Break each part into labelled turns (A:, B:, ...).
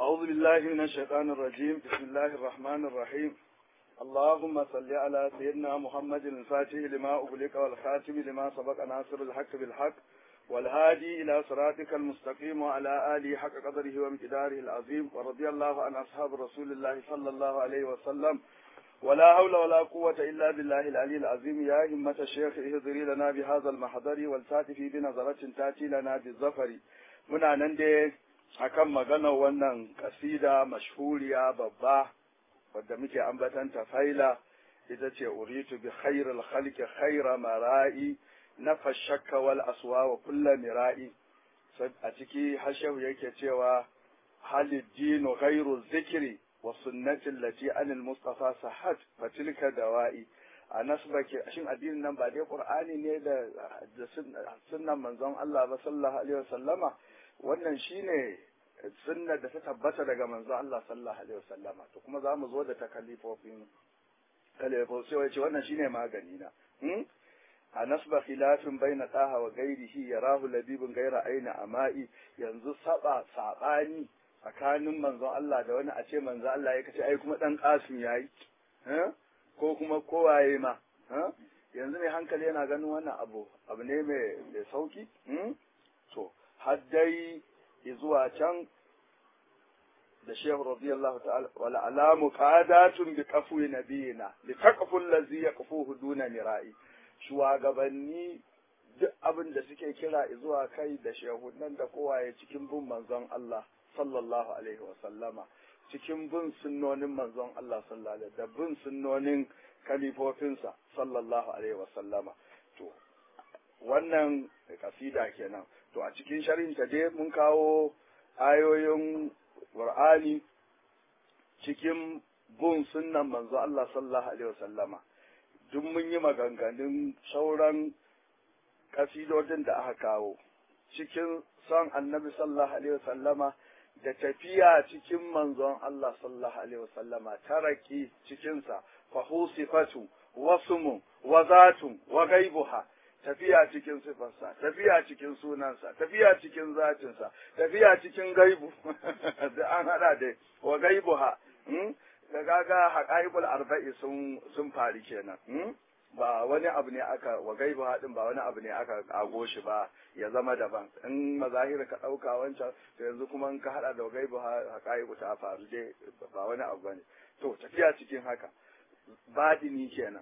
A: أعوذ بالله من الشيطان الرجيم بسم الله الرحمن الرحيم اللهم صل على سيدنا محمد الفاتح لما أغلق والخاتم لما سبق ناصر الحق بالحق والهادي إلى صراطك المستقيم وعلى آله حق قدره وامتداره العظيم ورضي الله عن أصحاب رسول الله صلى الله عليه وسلم ولا حول ولا قوة إلا بالله العلي العظيم يا همة الشيخ اهضري لنا بهذا المحضر والتاتي بنظرة تاتي لنا بالظفر muna nan dai akan maganar wannan kasida mashhuriya babba wadda muke ambatanta faila ita ce uritu bi khairil khalqi khaira mara'i nafa shakka wal aswa wa kullu mira'i a ciki hashahu yake cewa halid dinu ghairu zikri wa sunnati allati anil mustafa sahat fa tilka dawa'i a nasbake shin addinin nan ba dai qur'ani ne da sunnan manzon Allah ba sallallahu alaihi wasallama wannan shine sunna da ta tabbata daga manzo Allah sallallahu alaihi wasallama to kuma za mu zo da takalifofin kalifofi sai ce wannan shine magani na a nasba khilafin baina taha wa gairihi yarahu labibun gaira aina ama'i yanzu saba sabani tsakanin manzon Allah da wani a ce manzo Allah ya kace ai kuma dan kasim yayi ko kuma kowaye ma yanzu ne hankali yana ganin wannan abu abu ne mai sauki to har dai zuwa can da shehu radiyallahu ta'ala wala alamu qadatun bi qafwi nabiyina li taqfu allazi yaqfuhu duna mira'i shugabanni duk abin da suke kira zuwa kai da shehunan da kowaye cikin bin manzon Allah sallallahu alaihi wa sallama cikin bin sunnonin manzon Allah sallallahu alaihi da bin sunnonin kalifofinsa sallallahu alaihi wa sallama to wannan kasida kenan to a cikin sharhin ta dai mun kawo ayoyin Qur'ani cikin bin sunnan manzo Allah sallallahu alaihi wasallama duk mun yi maganganun sauran kasidodin da aka kawo cikin son annabi sallallahu alaihi wasallama da tafiya cikin manzon Allah sallallahu alaihi wasallama taraki cikinsa fa husifatu wasmu wa zatun wa gaibuha tafiya cikin sifarsa, tafiya cikin sunansa, tafiya cikin zatinsa, tafiya cikin gaibu, da an hada da wa gaibu ha, da gaga haƙaibul arba'i sun sun fari kenan. Ba wani abu ne aka wa gaibu haɗin ba wani abu ne aka kago shi ba ya zama daban. In mazahir ka ɗauka wancan, to yanzu kuma in ka haɗa da wa gaibu haƙaibu ta faru dai ba wani abu ba ne. To tafiya cikin haka, baɗini kenan.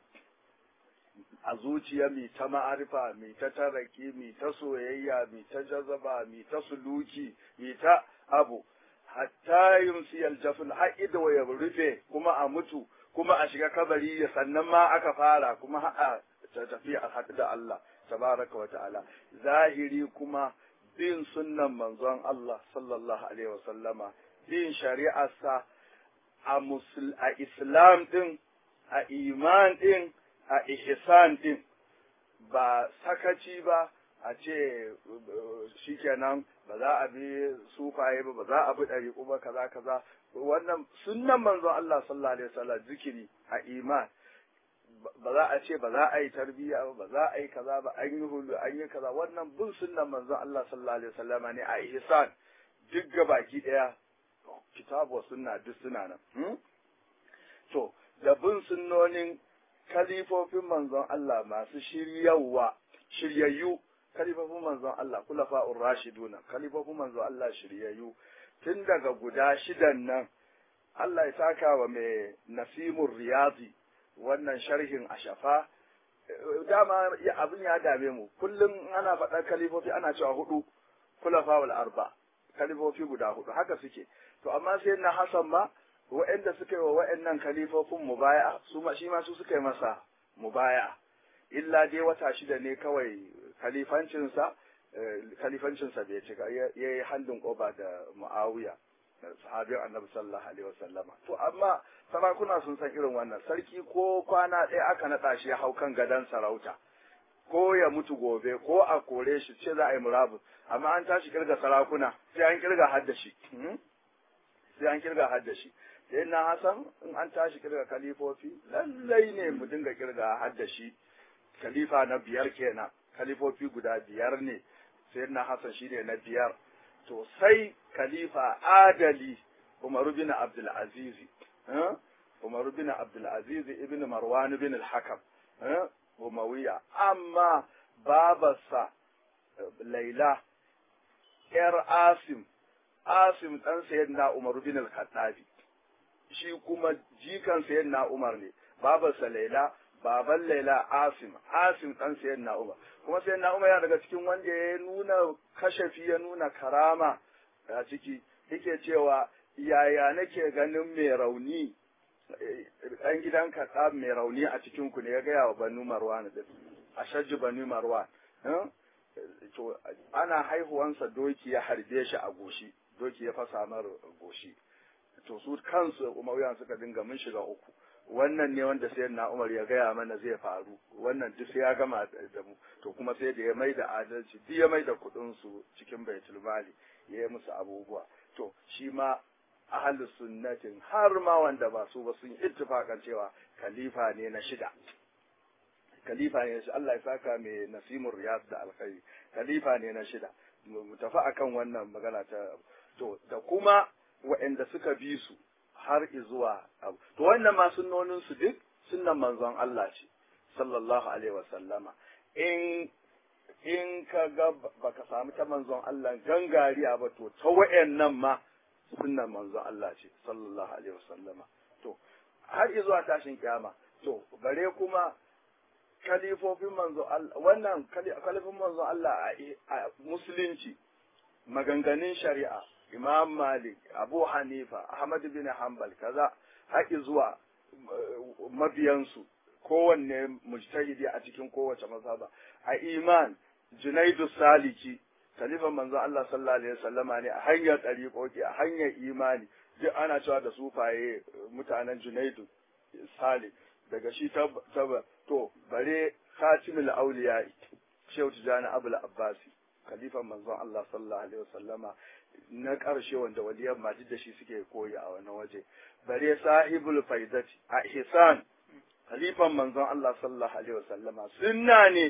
A: a zuciya mai ta ma'arifa mai ta taraki mai ta soyayya mai ta jazaba mai ta suluki mai ta abu hatta yumsi aljafin har ido ya rufe kuma a mutu kuma a shiga kabari ya sannan ma aka fara kuma a ta tafi a haɗu da Allah tabaraka wa ta'ala zahiri kuma bin sunnan manzon Allah sallallahu alaihi wa sallama bin shari'arsa a musul a islam din a iman din a ihsan din ba sakaci ba a ce shikenan ba za a bi sufaye ba ba za a bi ɗariƙu ba kaza kaza wannan sunnan manzon Allah sallallahu alaihi wasallam zikiri a iman ba za a ce ba za a yi tarbiyya ba ba za a yi kaza ba an yi hulu an yi kaza wannan bin sunnan manzon Allah sallallahu alaihi wasallam ne a ihsan duk ga baki daya kitabu wa sunna duk suna nan to da bin sunnonin kalifofin manzon Allah masu shiryawa shiryayyu kalifofin manzon Allah kulafa'ur rashiduna kalifofin manzon Allah shiryayyu tun daga guda shidan nan Allah ya saka wa mai nasimur riyadi wannan sharhin ashafa dama abin ya dame mu kullum ana faɗar kalifofi ana cewa hudu kulafa'ul arba kalifofi guda hudu haka suke to amma sai na Hassan ma wa'anda suka yi wa wa'annan kalifofin mubaya su ma shi ma su suka yi masa mubaya illa dai wata shida ne kawai kalifancinsa kalifancinsa bai cika ya yi handin koba da muawiya sahabin annabi sallallahu alaihi wasallama to amma sarakuna sun san irin wannan sarki ko kwana ɗaya aka naɗa shi ya hau kan gadon sarauta ko ya mutu gobe ko a kore shi ce za a yi murabus amma an tashi kirga sarakuna sai an kirga hadda shi sai an kirga hadda shi sai na hasan in an tashi kirga kalifofi lallai ne mu dinga kirga hadda shi khalifa na biyar kenan khalifofi guda biyar ne sai na hasan shine na biyar to sai khalifa adali Umar bin Abdul Aziz Umar bin Abdul Aziz ibn Marwan bin al-Hakam Umawiya amma babarsa Laila ‘yar Asim, Asim ɗan sayyidina Umar bin al-Khattabi, shi kuma jikan sayyidina Umar ne, babarsa Laila, baban Laila Asim, Asim ɗan sayyidina Umar. Kuma sayyidina Umar yana daga cikin wanda ya nuna kashafi ya nuna karama a ciki, yake cewa yaya nake ganin mai rauni ɗan gidan kaɗa mai rauni a cikin ku ne ya gaya wa Banu Marwan din, a shajji Banu Marwan. to ana haihuwansa doki ya harbe shi a goshi doki ya fasa mar goshi to su kansu umawiyan suka dinga mun shiga uku wannan ne wanda sai na umar ya gaya mana zai faru wannan duk sai ya gama da mu to kuma sai da ya mai da adalci duk ya mai da kuɗin su cikin baitul mali ya yi musu abubuwa to shi ma ahli sunnatin har ma wanda ba su ba sun ittifakan cewa khalifa ne na shida khalifa ne shi Allah ya saka mai nasimur riyad da alkhairi khalifa ne na shida mu tafi akan wannan magana ta to da kuma waɗanda suka bi su har zuwa abu to wannan ma sunnonin su duk sunnan manzon Allah ce sallallahu alaihi wa sallama in in ka ga baka samu ta manzon Allah gangariya ba to ta waɗannan ma sunnan manzon Allah ce sallallahu alaihi wa sallama to har zuwa tashin kiyama to bare kuma kalifofin manzo Allah wannan kalifin manzo Allah a musulunci maganganun shari'a Imam Malik Abu Hanifa Ahmad bin Hanbal kaza haƙi zuwa mabiyansu kowanne mujtahidi a cikin kowace mazhaba a iman Junaidu Saliki kalifan manzo Allah sallallahu alaihi wasallama ne a hanyar ɗariƙoƙi a hanyar imani duk ana cewa da sufaye mutanen Junaidu Salik daga shi ta to bare khatimul auliya shehu tijani abul abbasi khalifan manzon Allah sallallahu alaihi wasallama na karshe wanda waliyan majid da shi suke koyi a wani waje bare sahibul faidati a ihsan khalifan manzon Allah sallallahu alaihi wasallama sunna ne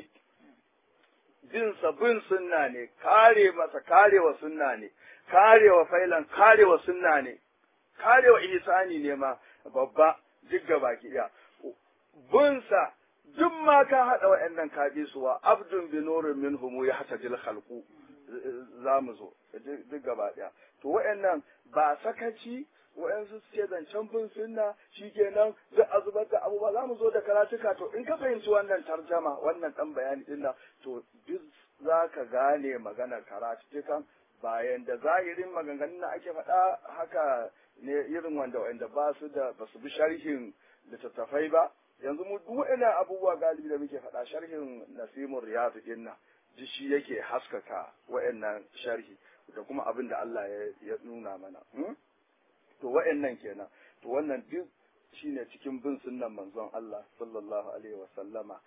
A: bin bin sunna ne kare masa karewa sunna ne karewa failan karewa sunna ne karewa ihsani ne ma babba duk baki daya bunsa duk ma ka haɗa wa'annan ka bi su wa abdun bi nurin minhum ya hata jil khalqu za mu zo duk gaba ɗaya to wa'annan ba sakaci wa'ansu suke zancen bin sunna shikenan duk a zubar da abubuwa za mu zo da karatuka to in ka fahimci wannan tarjama wannan ɗan bayani ɗin nan to duk za ka gane maganar karatukan bayan da zahirin maganganun da ake faɗa haka ne irin wanda wanda ba su da ba su bi sharhin littattafai ba yanzu mu duk wa'annan abubuwa galibi da muke faɗa sharhin nasimur riyadu din nan duk shi yake haskaka wa'annan sharhi da kuma abin da Allah ya nuna mana to wa'annan kenan to wannan duk shine cikin bin sunnan manzon Allah sallallahu alaihi wa sallama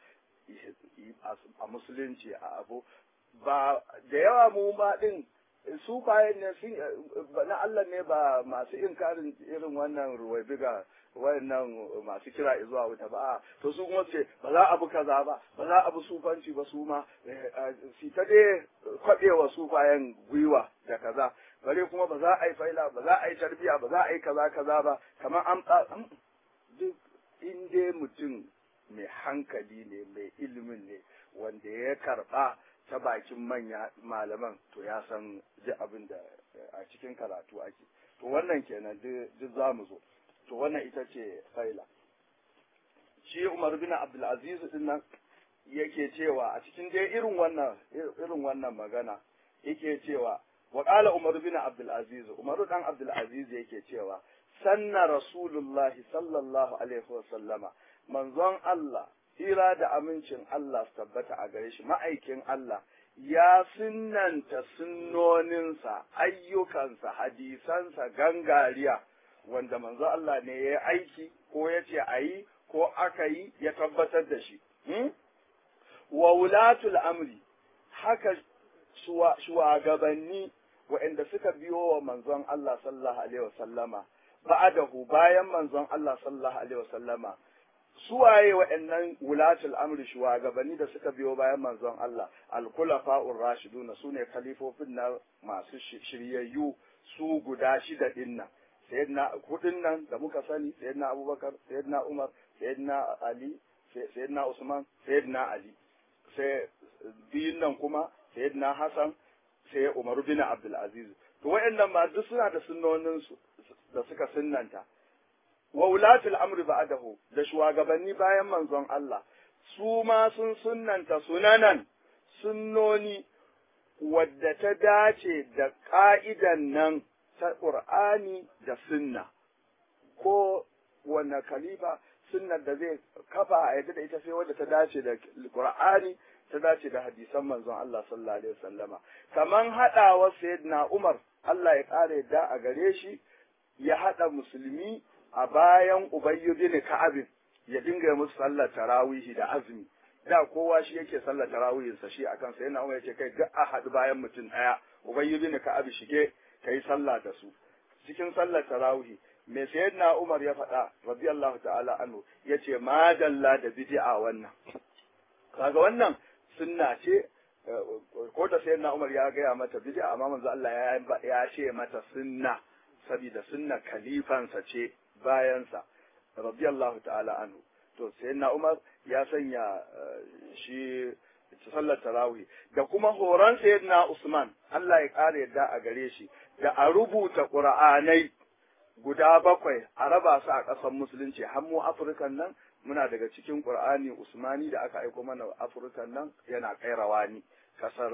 A: a musulunci a abu ba da yawa mu ma din su bayan ne sun na Allah ne ba masu inkarin irin wannan ruwaibiga wayannan masu kira zuwa wuta ba to su kuma ce ba za a bi kaza ba ba za a bi sufanci ba su ma su ta dai kwaɗewa su bayan gwiwa da kaza bare kuma ba za a yi faila ba za a yi tarbiya ba za a yi kaza kaza ba kamar an duk in dai mutum mai hankali ne mai ilimin ne wanda ya karɓa ta bakin manya malaman to ya san duk abin da a cikin karatu ake to wannan kenan duk za mu zo to wannan ita ce faila shi Umar bin Abdulaziz din nan yake cewa a cikin dai irin wannan irin wannan magana yake cewa wa qala Umar bin Abdulaziz Umar dan Abdulaziz yake cewa sanna Rasulullah sallallahu alaihi wa sallama manzon Allah hira da amincin Allah su tabbata a gare shi ma'aikin Allah ya sunnanta sunnoninsa ayyukansa hadisansa gangariya wanda manzo Allah ne ya aiki ko ya ce a yi ko aka yi ya tabbatar da shi. Wa wulatul amri haka shugabanni waɗanda suka biyo wa manzon Allah sallallahu alaihi wasallama ba'adahu bayan manzon Allah sallallahu alaihi wasallama suwaye waɗannan wulatul amri shugabanni da suka biyo bayan manzon Allah al-khulafa'ur rashiduna sune khalifofin na masu shiryayyu su guda shida dinnan sayyidina hudun nan da muka sani sayyidina abubakar sayyidina umar sayyidina ali sayyidina usman sayyidina ali sai biyun nan kuma sayyidina hasan sai umar bin abdul aziz to wayannan ma duk suna da sunnonin su da suka sunnanta wa ulatul amri ba'dahu da shugabanni bayan manzon Allah su ma sun sunnanta sunanan sunnoni wadda ta dace da ka'idan nan ta Qur'ani da sunna ko wanne khalifa sunnar da zai kafa a yadda da ita sai wadda ta dace da Qur'ani ta dace da hadisan manzon Allah sallallahu alaihi wasallama kaman hadawa sayyidina Umar Allah ya kare yadda a gare shi ya hada musulmi a bayan Ubayy bin Ka'ab ya dinga musu sallar tarawihi da azumi da kowa shi yake sallar tarawihin sa shi akan sai na Umar yace kai duk a hadu bayan mutum daya Ubayy bin Ka'ab shige kai sallah da su cikin sallar tarawihi me sayyidina Umar ya faɗa radiyallahu ta'ala anhu yace madalla da bid'a wannan kaga wannan sunna ce ko da sayyidina Umar ya gaya mata bid'a amma manzo Allah ya ya ce mata sunna saboda sunna khalifansa ce bayansa radiyallahu ta'ala anhu to sayyidina Umar ya sanya shi sallar tarawih da kuma horon sayyidina Usman Allah ya kare yadda a gare shi da a rubuta Qur'anai guda bakwai a raba su a ƙasar musulunci har mu Afirkan nan muna daga cikin Qur'ani Usmani da aka aiko mana Afirkan nan yana kai rawani kasar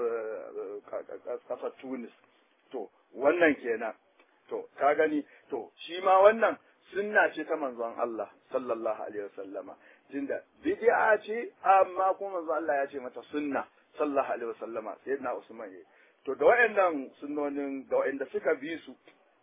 A: kasar Tunis to wannan kenan to ka gani to shi ma wannan sunna ce ta manzon Allah sallallahu alaihi wasallama tunda bid'a ce amma kuma manzon Allah ya ce mata sunna sallallahu alaihi wasallama sayyidina Usman ya to da wayannan sunnonin da wayanda suka bi su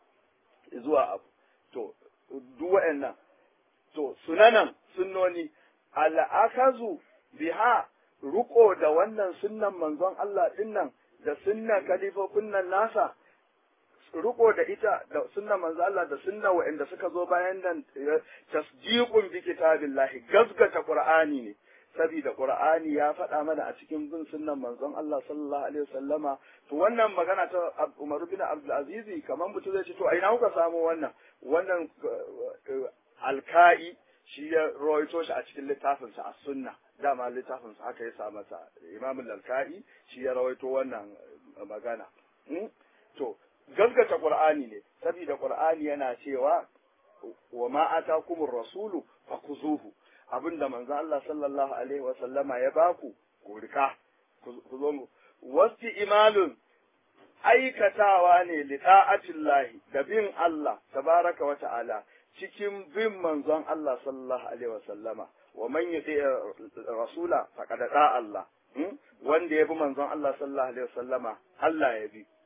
A: zuwa abu to duk wayannan to sunanan sunnoni al'akazu biha ruko da wannan sunnan manzon Allah dinnan da sunnan kalifofin nan nasa riko da ita da sunnan manzo Allah da sunna wa'anda suka zo bayan nan tasdiqun bi kitabillahi gazgata qur'ani ne saboda qur'ani ya faɗa mana a cikin bin sunnan manzon Allah sallallahu alaihi wasallama to wannan magana ta Umar bin Abdul Aziz kamar mutum zai ce to a ina kuka samu wannan wannan alka'i shi ya rawaito shi a cikin littafinsa a sunna dama littafinsa haka ya sa masa Imam al-Alka'i shi ya rawaito wannan magana to gaskata Qur'ani ne saboda Qur'ani yana cewa wa ma atakumur rasulu fakuzuhu abinda manzo Allah sallallahu alaihi wa sallama ya baku ku rika ku zo mu wasti imalun aikatawa ne li ta'atillahi da bin Allah tabaraka wa ta'ala cikin bin manzon Allah sallallahu alaihi wa sallama wa man yuti rasula faqad da Allah wanda ya bi manzon Allah sallallahu alaihi wa sallama Allah ya bi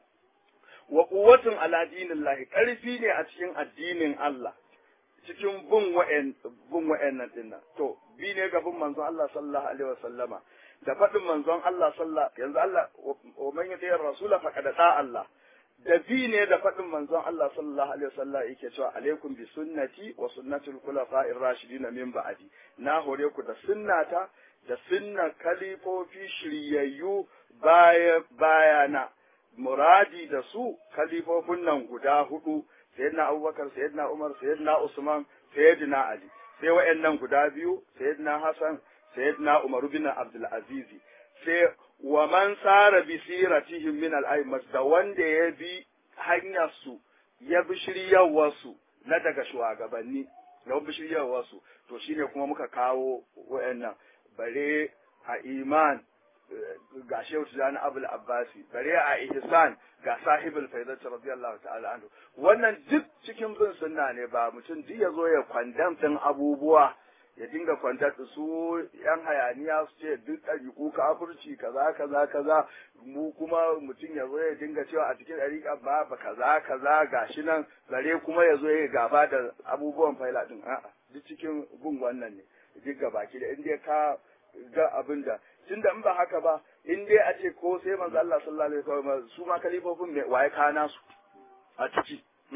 A: wa quwwatun ala dinillahi karfi ne a cikin addinin Allah cikin bin wa'en bin wa'annan dinnan to bi ne ga bin manzon Allah sallallahu alaihi wa sallama da faɗin manzon Allah sallallahu yanzu Allah wa man yati rasula faqad da Allah da bi ne da faɗin manzon Allah sallallahu alaihi wasallam yake cewa alaikum bi sunnati wa sunnatul khulafa'ir rashidin min ba'di na hore ku da sunnata da sunna kalifofi shiryayyu baya bayana muradi da su kalifofin nan guda hudu sayyidina Abubakar sayyidina Umar sayyidina Usman sayyidina Ali sai wa'annan guda biyu sayyidina Hassan sayyidina Umar bin Abdul Aziz sai wa man sara bi siratihim min al da wanda ya bi hanyar su ya bi shiryawar su na daga shugabanni ya bi shiryawar su to shine kuma muka kawo wayannan bare a iman ga Shehu Tijani Abul Abbasi bare a ihsan ga sahibul faidati radiyallahu ta'ala anhu wannan duk cikin bin sunna ne ba mutum duk ya zo ya kwandam din abubuwa ya dinga kwantar da su yan hayaniya su ce duk ɗariƙu kafirci kaza kaza kaza mu kuma mutum ya zo ya dinga cewa a cikin ɗariƙa ba ba kaza kaza gashi nan zare kuma ya zo ya gaba da abubuwan faila din a'a duk cikin bin wannan ne duk baki da inda ka ga abin da tunda in ba haka ba in dai a ce ko sai manzo Allah sallallahu alaihi wasallam su ma kalifofin me waye kana su a ciki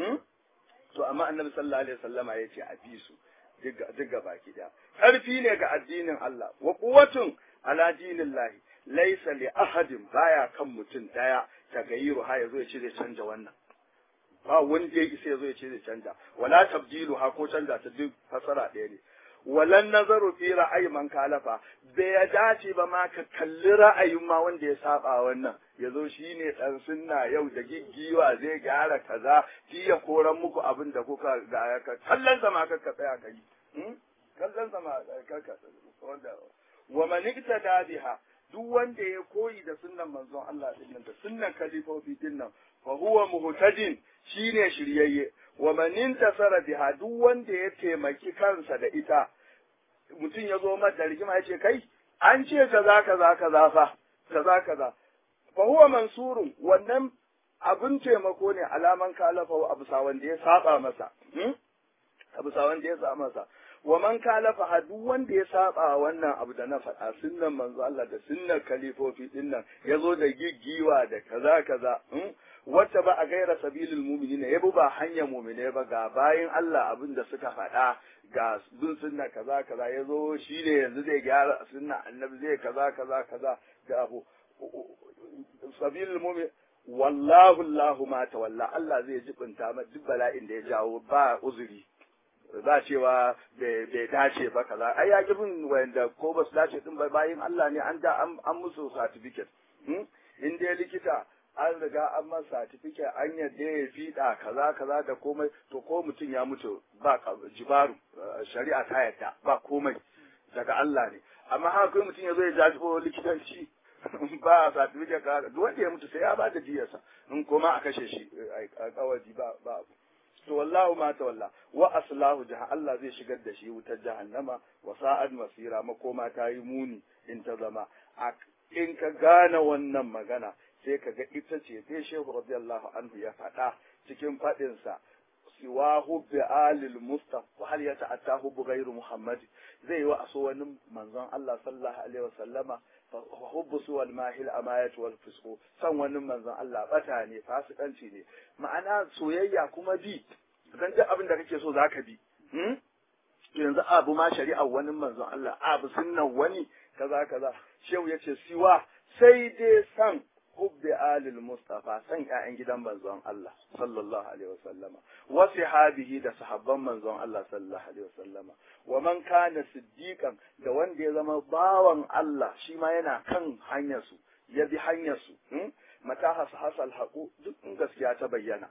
A: to amma annabi sallallahu alaihi wasallama ya ce a bi su duk gaba da ƙarfi ne ga addinin Allah wa quwwatun ala dinillahi laysa li ahadin baya kan mutum daya ta gayiru ha yazo ya ce zai canja wannan ba wanda ya isa ya zo ya ce zai canja wala tabdilu ha ko canja ta duk fasara ɗaya ne walan nazaru fi ra'ayi man kalafa bai ya dace ba ma ka kalli ra'ayin ma wanda ya saba wannan ya zo shi ne ɗan sunna yau da giggiwa zai gyara kaza shi ya koran muku abin da kuka ga ka kallon sama ka tsaya ka yi kallon sama ka ka wanda wa man iktada biha duk wanda ya koyi da sunnan manzon Allah din nan da sunnan kalifofi din nan fa huwa muhtadin shine shiryayye wa man intasara biha duk wanda ya taimaki kansa da ita mutum ya zo mata rigima ya ce kai an ce kaza kaza kaza fa kaza kaza fa huwa mansurun wannan abin taimako ne alaman kalafa abu sa wanda ya saba masa abu sa wanda ya saba masa wa man kalafa ha duk wanda ya saba wannan abu da na faɗa sunnan manzo Allah da sunnan kalifofi din nan yazo da giggiwa da kaza kaza wacce ba a gaira sabilil mu'minin ya ba hanyar mu'mine ba ga bayin Allah abin da suka faɗa ga bin sunna kaza kaza yazo shi ne yanzu zai gyara sunna annabi zai kaza kaza kaza ga abu sabilil mu'min wallahu Allahu ma tawalla Allah zai jibinta ma duk bala'in da ya jawo ba uzuri za cewa bai dace ba kaza ai ya gibin wanda ko ba su dace din ba bayin Allah ne an da an musu certificate in dai likita an riga an masa certificate an yadda ya fiɗa kaza kaza da komai to ko mutum ya mutu ba jibaru shari'a ta yadda ba komai daga Allah ne amma haka kai mutum ya zo ya jajibo likitanci ba certificate ka duk wanda ya mutu sai ya ba da diyarsa in koma a kashe shi a kawaji ba ba to wallahu ma tawalla wa aslahu jaha Allah zai shigar da shi wutar jahannama wa sa'ad masira makoma ta yi muni in ta zama in ka gane wannan magana sai ka ga ita ce sai shehu radiyallahu anhu ya faɗa cikin faɗinsa siwa hubbi alil mustafa hal ya ta'atta hubbu ghairu muhammad zai yi wa aso wani manzon Allah sallallahu alaihi wasallama hubbu su wal mahil amayat wal fisqu san wani manzon Allah bata ne fasikanci ne ma'ana soyayya kuma bi dan duk abin da kake so zaka bi yanzu abu ma shari'ar wani manzon Allah abu sunnan wani kaza kaza shehu yace siwa sai dai san hubbi alil mustafa san ƴaƴan gidan manzon Allah sallallahu alaihi wasallama wa sahabihi da sahabban manzon Allah sallallahu alaihi wasallama wa man kana siddiqan da wanda ya zama bawan Allah shi ma yana kan hanyar su ya bi hanyar su mata hasal haqu duk in gaskiya ta bayyana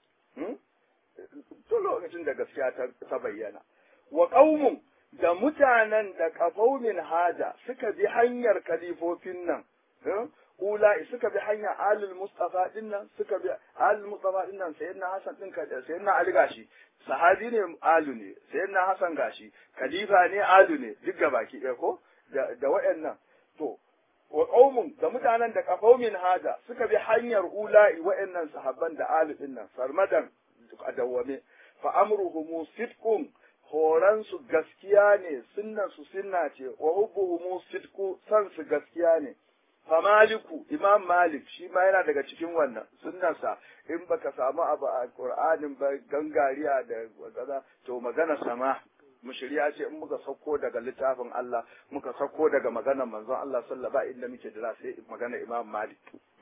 A: to lokacin da gaskiya ta bayyana wa qaumun da mutanen da kafaumin haja suka bi hanyar kalifofin nan ula'i suka bi hanya alil mustafa din nan suka bi alil mustafa din nan sayyidina hasan din kada sayyidina ali gashi sahabi ne alu ne sayyidina hasan gashi khalifa ne alu ne duk baki ɗaya ko da da wayannan to wa qaumun da mutanen da qaumin hada suka bi hanyar ula'i wayannan sahabban da alu din nan sarmadan adawame fa amruhum sidqun horan su gaskiya ne sunnan su sunna ce wa hubbuhum sidqu san su gaskiya ne famaliku imam malik shi ma yana daga cikin wannan sunnarsa in baka samu abu a qur'anin ba gangariya da kaza to magana sama mushriya ce in muka sauko daga littafin Allah muka sauko daga maganar manzon Allah sallallahu alaihi inda muke jira sai magana imam malik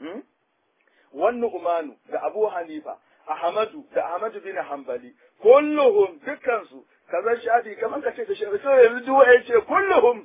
A: wannan umanu da abu hanifa ahmadu da ahmadu bin hanbali kulluhum dukkansu kaza shafi kamar ka ce da shafi sai yanzu duk ya ce kulluhum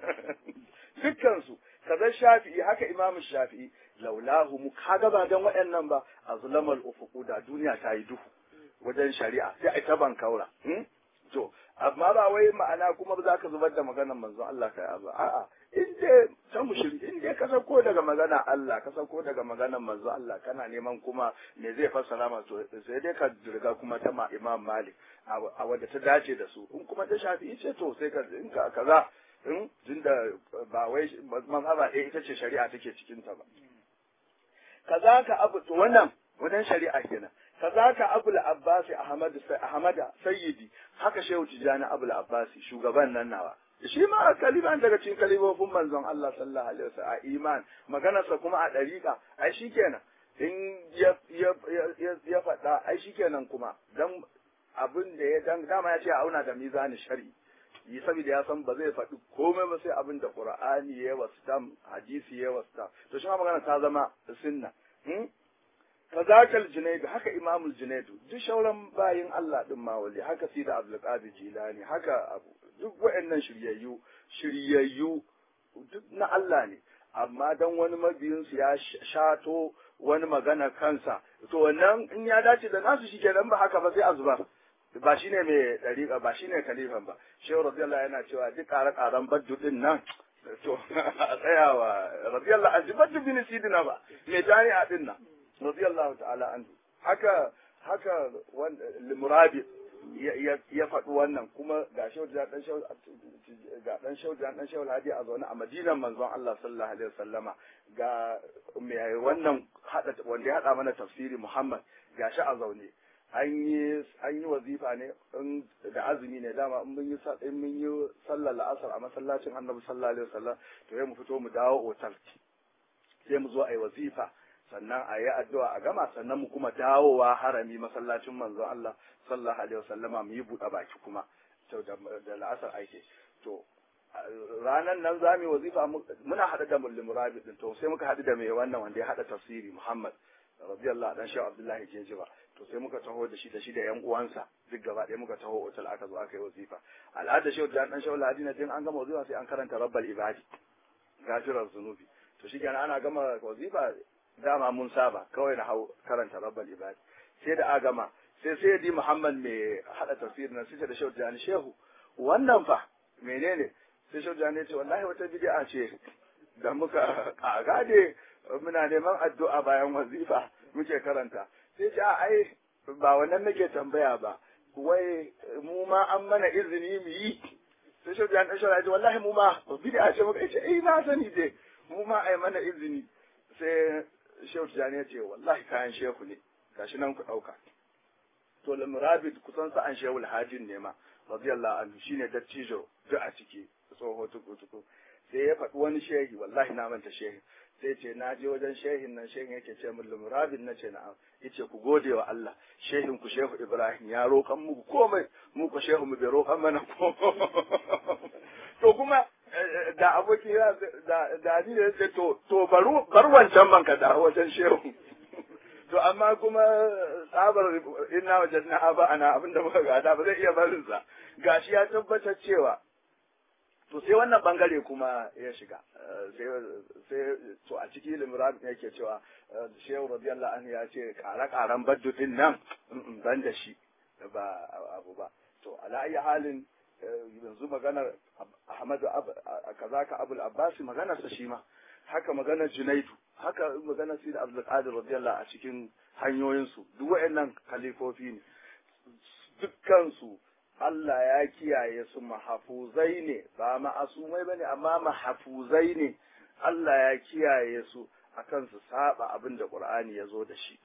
A: dukkansu kaza shafi'i haka imam shafi'i laulahu mu kaga ba dan waɗannan ba azlamal ufuqu da duniya ta yi duhu wajen shari'a sai ai ta bankaura to amma ba wai ma'ana kuma ba za ka zubar da maganar manzon Allah kai ba a'a in dai ta mushri in dai ka sako daga magana Allah ka sako daga maganar manzon Allah kana neman kuma me zai fassara ma to sai dai ka riga kuma ta ma Imam Malik a wadda ta dace da su in kuma ta shafi ce to sai ka in ka kaza in tunda ba wai mazhaba ɗaya ita ce shari'a take cikin ta ba kaza ka abu to wannan wannan shari'a kenan kaza ka abul abbasi ahmad ahmada sayyidi haka shehu tijani abul abbasi shugaban nan nawa shi ma kaliman daga cikin kalibofin manzon Allah sallallahu alaihi wasallam a iman maganarsa kuma a dariƙa ai shikenan in ya ya ya ya faɗa ai shikenan kuma dan abin da ya dan dama ya ce auna da mizani shari'i yi saboda ya san ba zai faɗi komai ba sai abin da Qur'ani ya wasu tam hadisi ya wasu tam to shi ma magana ta zama sunna fazakal junaidu haka imamul junaidu duk shauran bayin Allah din ma wali haka sida abdul qadir jilani haka abu duk waɗannan shiryayyu shiryayyu duk na Allah ne amma dan wani mabiyinsu ya shato wani magana kansa to wannan in ya dace da nasu shikenan ba haka ba sai a zuba ba shine mai dariƙa ba shine kalifan ba shehu radiyallahu yana cewa duk ƙare-ƙaren baddu din nan to a tsayawa radiyallahu an baddu bin sidina ba mai jami'a din nan radiyallahu ta'ala anhu haka haka limurabi ya faɗi wannan kuma ga shauja dan shau ga dan shauja dan shau hadi a zaune a madinan manzon Allah sallallahu alaihi wasallama ga mai wannan hada wanda ya hada mana tafsiri Muhammad ga shi a zaune an yi an yi wazifa ne in da azumi ne dama in mun yi in mun yi sallar la'asar a masallacin Annabi sallallahu alaihi wasallam to sai mu fito mu dawo otal sai mu zo a yi wazifa sannan a yi addu'a a gama sannan mu kuma dawowa harami masallacin manzon Allah sallallahu alaihi wasallama mu yi buɗe baki kuma to da la'asar aike to ranan nan za mu yi wazifa muna haɗa da mullim rabi din to sai muka haɗu da mai wannan wanda ya haɗa tafsiri Muhammad radiyallahu dan shi Abdullahi Jejiba to sai muka taho da shi da shi da yan uwansa duk gaba ɗaya muka taho otal aka zo aka yi wazifa al'ada shi da dan shi Ladina din an gama wazifa sai an karanta rabbal ibadi gafirar zunubi to shi kenan ana gama wazifa dama mun saba kawai na hau karanta rabbal ibadi sai da agama sai sai di Muhammad mai hada tafsirin nan sai da Shehu Jani Shehu wannan fa menene sai Shehu Jani ce wallahi wata bid'a ce da muka kagade muna neman addu'a bayan wazifa muke karanta sai ce a ai ba wannan nake tambaya ba wai mu ma an mana izini mu yi sai Shehu Jani Shehu ya ce wallahi mu ma bid'a ce muka ce eh na sani dai mu ma ai mana izini sai shehu tijjani ya ce wallahi kayan shehu ne gashi nan ku ɗauka to lamurabit kusan sa an shehu hajin ne ma radiyallahu anhu shine dattijo duk a ciki tsoho tuku tuku sai ya faɗi wani shehi wallahi na manta shehi sai ce na je wajen shehin nan shehin yake ce min lamurabit na ce na'am yace ku gode wa Allah shehin ku shehu Ibrahim ya roƙan muku komai mu ku shehu mu bai roƙan mana ko to kuma da aboki da da ni da ce to to baru bar wancan man ka da wajen shehu to amma kuma tsabar inna wajadna aba ana abinda muka gada ba zai iya barin sa gashi ya tabbatar cewa to sai wannan bangare kuma ya shiga sai sai to a ciki limran yake cewa shehu radiyallahu anhu ya ce kare karen baddu din nan ban da shi ba abu ba to ala ayi halin yanzu maganar Ahmadu kaza ka Abul Abbas maganar sa shi ma haka maganar Junaidu haka maganar Sayyid Abdul Qadir radiyallahu a cikin hanyoyin su duk wayannan khalifofi ne dukkan su Allah ya kiyaye su mahafuzai ne ba ma'asumai bane amma mahafuzai ne Allah ya kiyaye su akan su saba abin da Qur'ani ya zo da shi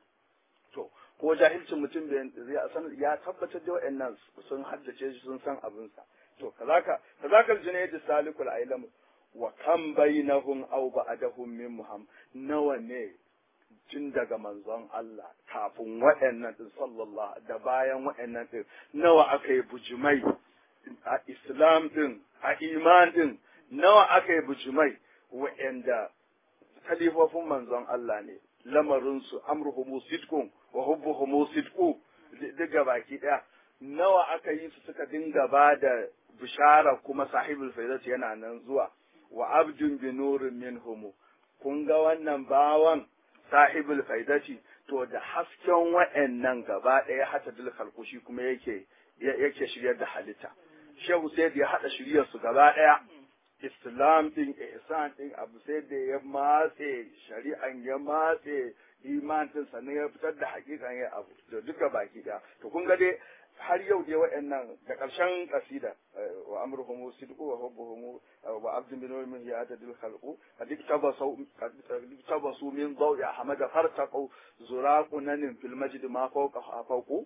A: to ko jahilcin mutum da san ya tabbatar da wa'annan sun haddace shi sun san abin sa to kazaka kazakal junayd salikul ailam wa kam bainahum aw ba'dahum min muham nawa ne tun daga manzon Allah kafin wa'annan din sallallahu da bayan wa'annan din nawa aka yi bujumai a islam din a iman din nawa aka yi bujumai wa'anda kalifofin manzon Allah ne lamarinsu amruhumu sidqun wa hubbuhumu sidqu diga baki daya nawa aka yi su suka dinga ba da bishara kuma sahibul faidati yana nan zuwa wa abdun bi nurin minhum kun ga wannan bawan sahibul faidati to da hasken wa'annan gaba daya hata dil khalqushi kuma yake yake shiryar da halitta shehu sai ya hada shiryar su gaba daya Islam din ihsan din abu sai da ya matse shari'an ya matse iman din sannan ya fitar da hakikan ya abu da duka baki da to kun ga dai har yau dai waɗannan da ƙarshen kasida wa amruhum sidqu wa hubbuhum wa abdun bin min ya tadil khalqu kadik tabasu kadik tabasu min dawi ahmad fartaqu zuraqunan fil majd ma fawqa fawqu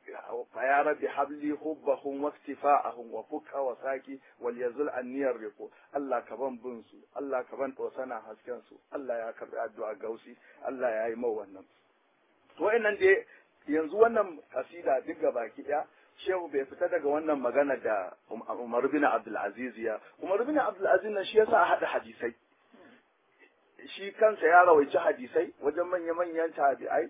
A: فيا رب حب لي حبهم واكتفاءهم وفك وساكي وليزل عني الرقو الله كبان بنسو الله كبان توسنا hasken su Allah ya karbi addu'a gausi Allah ya yi mau wannan to wayannan dai yanzu wannan kasida duk baki daya shehu bai fita daga wannan magana da Umar bin Abdul Aziz ya Umar bin Abdul Aziz nan shi yasa hada hadisai shi kansa ya rawaici hadisai wajen manya-manyan tabi'ai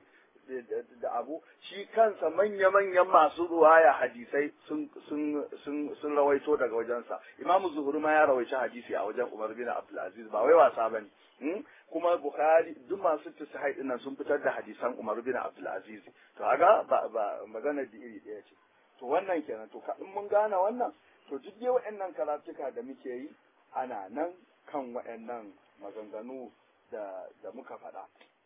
A: da abu shi kansa manya-manyan masu ruwaya hadisai sun sun sun sun rawaito daga wajensa imamu zuhuri ma ya rawaici hadisi a wajen umar bin abdulaziz ba wai wasa bane kuma bukhari duk masu tasahai dinnan sun fitar da hadisan umar bin abdulaziz to kaga ba ba magana da iri daya ce to wannan kenan to in mun gane wannan to duk dai waɗannan karatuka da muke yi ana nan kan waɗannan maganganu da da muka faɗa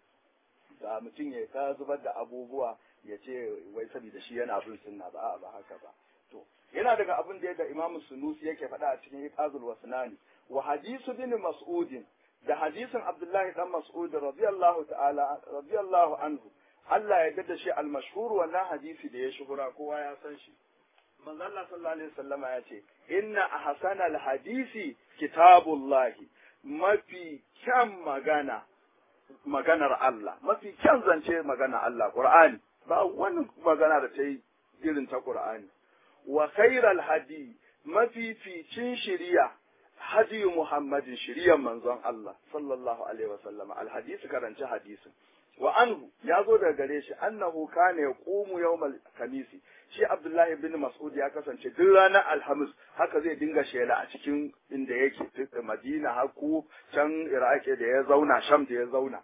A: da mutum ya ta zubar da abubuwa ya ce wai saboda shi yana bin sunna ba ba haka ba to yana daga abin da yadda Imam Sunusi yake faɗa a cikin Iqazul Wasnani wa hadisu bin Mas'ud da hadisin Abdullahi dan Mas'ud radiyallahu ta'ala radiyallahu anhu Allah ya da shi al-mashhur wannan hadisi da ya shuhura kowa ya san shi manzo Allah sallallahu alaihi wasallama ya ce inna ahsanal hadisi kitabullahi mafi kyan magana maganar Allah mafi kyan zance magana Allah Qur'ani ba wani magana da ta yi irin ta Qur'ani wa khairal hadi mafi ficin shiriya hadi Muhammadin shiriyan manzon Allah sallallahu alaihi wasallam alhadisi karanci hadisin wa anhu ya zo daga gare shi annahu kana yaqumu yawmal kamisi shi Abdullahi bin Mas'ud ya kasance duk ranar Alhamis haka zai dinga shela a cikin inda yake Madina haku can Iraki da ya zauna Sham da ya zauna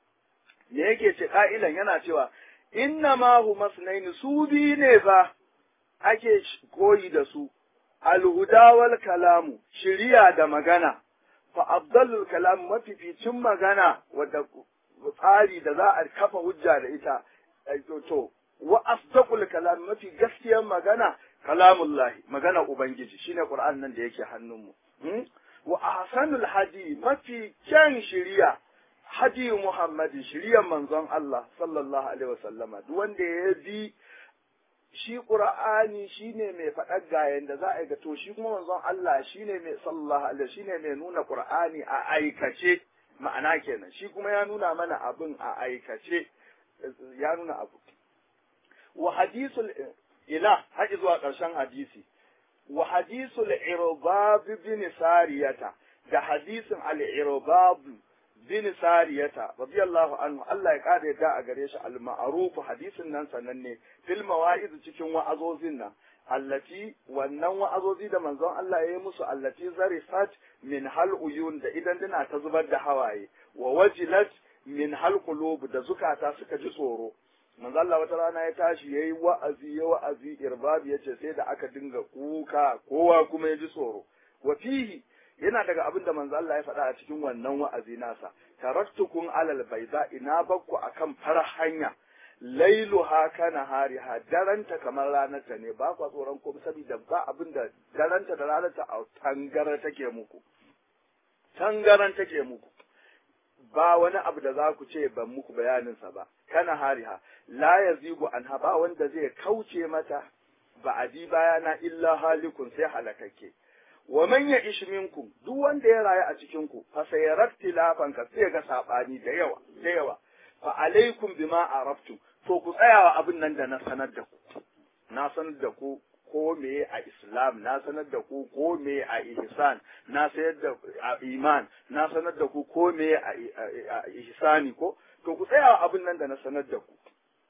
A: me yake ce ka'ilan yana cewa inna ma hu masnaini su bi ne fa ake koyi da su alhuda wal kalamu shiriya da magana fa afdalul kalam mafificin magana wadda tsari da za a kafa hujja da ita to wa asdaqul kalam mafi gaskiyar magana kalamullahi magana ubangiji shine qur'an nan da yake hannunmu wa ahsanul hadi mafi kyan shiriya hadi muhammadi shiriyar manzon Allah sallallahu alaihi wasallama duk wanda ya bi shi qur'ani shine mai faɗar gayen da za a ga to shi kuma manzon Allah shine mai sallallahu alaihi shine mai nuna qur'ani a aikace ma'ana kenan shi kuma ya nuna mana abin a aikace ya nuna abu wa hadisul ila haƙi zuwa ƙarshen hadisi wa hadisul irbab bin sariyata da hadisin al-irbab bin sariyata radiyallahu anhu Allah ya kada yadda a gare shi al-ma'ruf hadisin nan sananne fil mawa'iz cikin wa'azozin nan allati wannan wa'azozi da manzon Allah ya yi musu allati zarifat min hal uyun da idan dina ta zubar da hawaye wa wajilat min hal qulub da zukata suka ji tsoro manzo Allah wata rana ya tashi yayi wa'azi ya wa'azi irbab yace sai da aka dinga kuka kowa kuma ya ji tsoro wa fihi yana daga abin da manzo Allah ya faɗa a cikin wannan wa'azi nasa taraktukum alal bayda ina bakku akan farar hanya lailuha kana hariha daranta kamar ranarta ne ba kwa tsoron ko saboda ba abin da daranta da ranarta a tangara take muku tangaran take muku ba wani abu da za ku ce ban muku bayaninsa ba kana hariha la yazigu anha ba wanda zai kauce mata ba adi bayana illa halikun sai halakakke wa man ya ish minkum duk wanda ya rayu a cikin ku fa sayarat tilafan ka sai ga sabani da yawa da yawa fa alaikum bima araftum to ku tsayawa abin nan da na sanar da ku na sanar da ku ko me a islam na sanar da ku ko me a ihsan na sayar da a iman na sanar da ku ko me a ihsani ko to ku tsayawa abin nan da na sanar da ku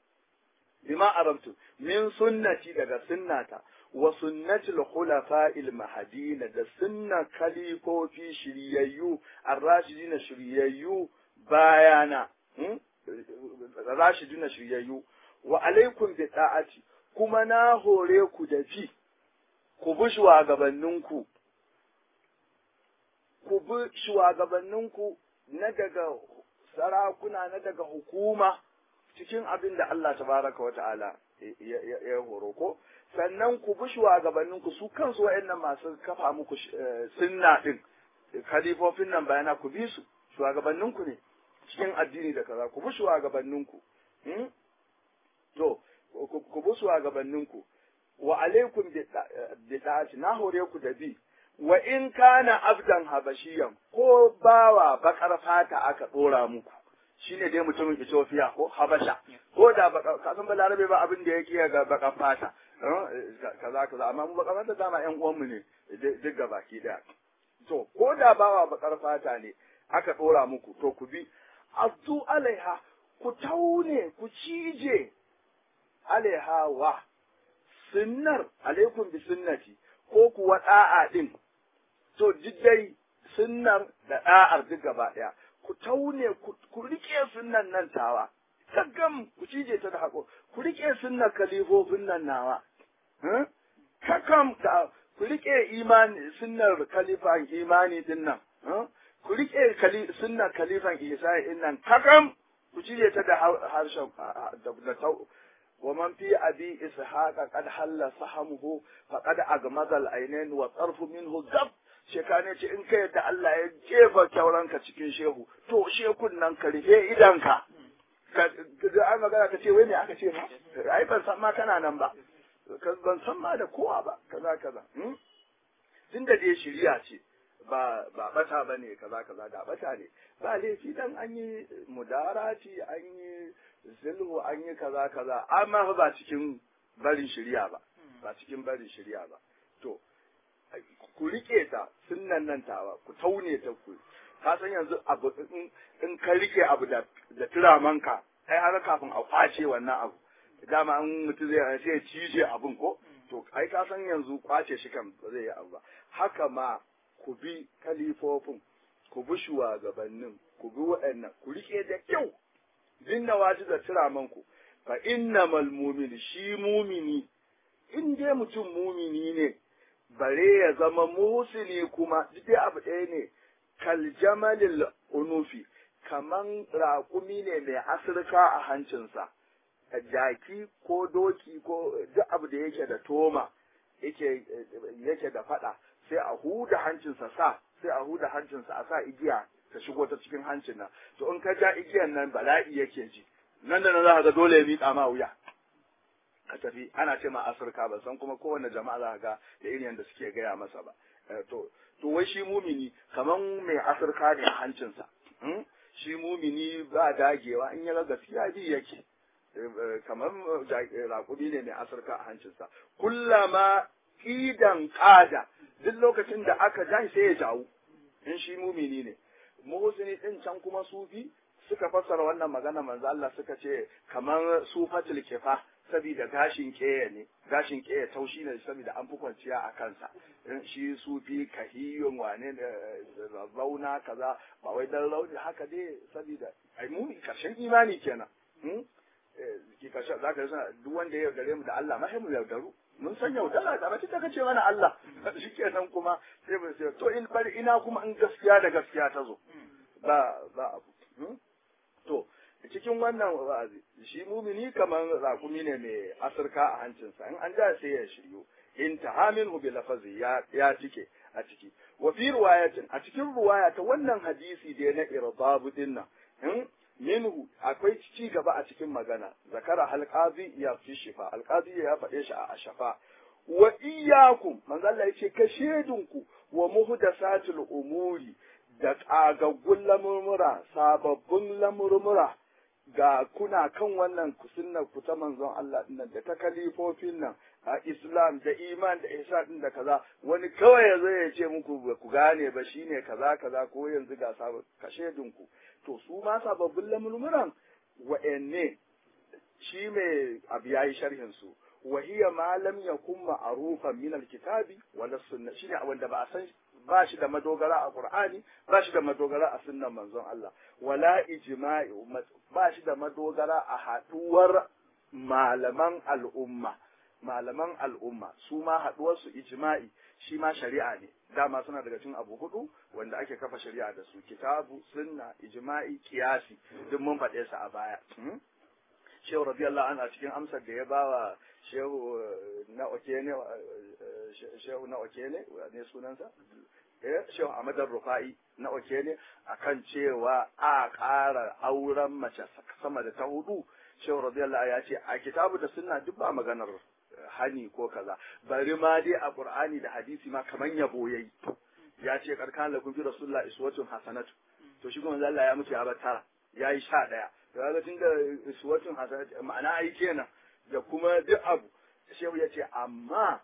A: bima arabtu min sunnati daga sunnata wa sunnatul khulafa'il mahdina da sunna khalifofi shiryayyu ar-rashidina shiryayyu bayana rashidina shiryayyu wa alaikum bi ta'ati kuma na hore ku da fi ku bi shugabanninku ku bi shugabanninku na daga sarakuna na daga hukuma cikin abin da Allah tabaraka wata'ala ya horo ko sannan ku bi shugabanninku su kansu wa'annan masu kafa muku sunna din kalifofin nan bayana ku bi su shugabanninku ne cikin addini da kaza ku bi shugabanninku to ku bi shugabanninku wa alaikum bi da'ati na hore ku da bi wa in kana abdan habashiyan ko bawa bakar fata aka dora muku shine dai mutumin Ethiopia ko Habasha ko da ka san balarabe ba abin da yake ga bakar fata kaza kaza amma mu bakar fata dama ƴan uwan mu ne duk ga baki daya to ko da bawa bakar fata ne aka ɗora muku to ku bi azu alaiha ku taune ku cije alaiha wa sunnar alaikum bi sunnati ko kuwa da'a din to dai sunnar da da'ar duk gaba daya ku taune ku rike sunnan nan tawa kaggam ku cije ta da hako ku rike sunnar kalifofin nan nawa kakam da ku rike imani sunnar kalifan imani din nan ku rike sunnar kalifan isa din nan kakam ku cije ta da harshen da ومن في أبي إسحاق قد حل سهمه فقد أغمض العينين والطرف منه زب shekane ce in ka yadda Allah ya jefa kyauranka cikin shehu to shekun nan ka rufe idanka ka ai magana ka ce wai me aka ce ma ai ban san ma kana nan ba ban san ma da kowa ba kaza kaza tun da dai shiriya ce ba ba bata bane kaza kaza da bata ne ba laifi dan an yi mudarati an yi zulhu an yi kaza kaza amma ba cikin barin shirya ba ba cikin barin shirya ba to ku rike ta sunnan nan tawa ku taune ta ku ka san yanzu abu in ka rike abu da da turamanka ai har kafin a kwace wannan abu dama an mutu zai sai cije abun ko to ai ka san yanzu kwace shi kan ba zai yi abu ba haka ma ku bi kalifofin ku bi shugabannin ku bi waɗannan ku rike da kyau dinna waji da turamanku fa innamal mu'min shi mumini in dai mutum mumini ne bare ya zama musuli kuma dai abu ɗaya ne kal jamalil unufi kaman raƙumi ne mai asirka a hancinsa jaki ko doki ko duk abu da yake da toma yake yake da fada sai a huda hancinsa sa sai a huda hancinsa a sa igiya ta shigo ta cikin hancin nan to in ka ja igiyan nan bala'i yake ji nan da nan za ka ga dole ya miƙa ma wuya ka tafi ana ce ma asirka ba san kuma kowane jama'a za ka ga da irin yadda suke gaya masa ba to to wai shi mumini kaman mai asirka ne a hancinsa shi mumini ba dagewa in ya ga gaskiya bi yake kamar raƙumi ne mai asirka a hancinsa kullama idan ƙada duk lokacin da aka ja sai ya jawo in shi mumini ne muhusini din can kuma sufi suka fassara wannan magana manzo Allah suka ce kamar sufatul kifa saboda gashin keye ne gashin keye taushi ne saboda an fi kwanciya a kansa shi sufi kahiyun wane da rauna kaza ba wai dan rauni haka dai saboda ai mu karshen imani kenan ki kashe za ka suna duk wanda ya yaudare mu da Allah ma mu yaudaru mun san yaudara da bace ta kace mana Allah shikenan kuma sai mu sai to in bari ina kuma in gaskiya da gaskiya ta zo ba ba abu to cikin wannan wa'azi shi mumini kaman rakumi ne mai asirka a hancinsa in an ja sai ya shiryo in tahaminhu bi lafazi ya ya cike a ciki wa fi riwayatin a cikin riwaya ta wannan hadisi da na irbabu dinnan minhu akwai ci gaba a cikin magana zakara alqazi ya fi shifa alqazi ya faɗe shi a shafa wa iyyakum manzo Allah yace ka shedunku wa muhdasatul umuri da ƙagaggun lamurmura sababbin lamurmura ga kuna kan wannan sunnar ku ta manzon Allah din da ta kalifofin nan a Islam da iman da isa din da kaza wani kawai ya zo ya ce muku ba ku gane ba shine kaza kaza ko yanzu ga sabon kashe dinku to su ma sababbin lamurmuran wa'anne shi mai abu yayi sharhin su wa hiya ma lam yakun ma'rufan min alkitabi wala sunna shine abin da ba a san ba shi da madogara a Qur'ani ba shi da madogara a sunnan manzon Allah wala ijma'i ba shi da madogara a haduwar malaman al'umma malaman al'umma su ma haduwar su ijma'i shi ma shari'a ne dama suna daga cikin abu hudu wanda ake kafa shari'a da su kitabu sunna ijma'i kiyasi duk mun faɗe su a baya shehu radiyallahu anhu a cikin amsar da ya bawa shehu na okene shehu na okene ne sunansa eh shehu Ahmad Rufai na okene akan cewa a ƙara auren mace sama da ta hudu shehu radiyallahu ya ce a kitabu da sunna duk ba maganar hani ko kaza bari ma dai a qur'ani da hadisi ma kaman yabo yayi ya ce karkan lakum fi rasulullah iswatun hasanatu to shi kuma Allah ya mutu ya bar tara yayi sha daya kaga tunda iswatun hasanatu ma'ana ai kenan da kuma duk abu shehu ya ce amma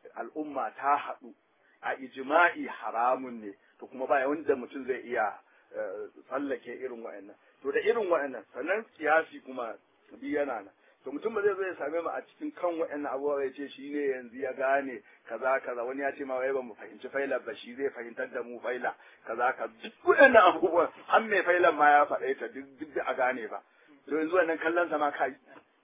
A: al'umma ta haɗu a ijma'i haramun ne to kuma ba wanda mutum zai iya tsallake irin wa'annan to da irin wa'annan sannan kiyasi kuma bi yana nan to mutum ba zai zo ya same mu a cikin kan wa'annan abubuwa ya ce shi ne yanzu ya gane kaza kaza wani ya ce ma wai ba mu fahimci faila ba shi zai fahimtar da mu faila kaza ka duk wa'annan abubuwan an mai failan ma ya faɗa ta duk duk da a gane ba to yanzu wannan kallon sa ma kai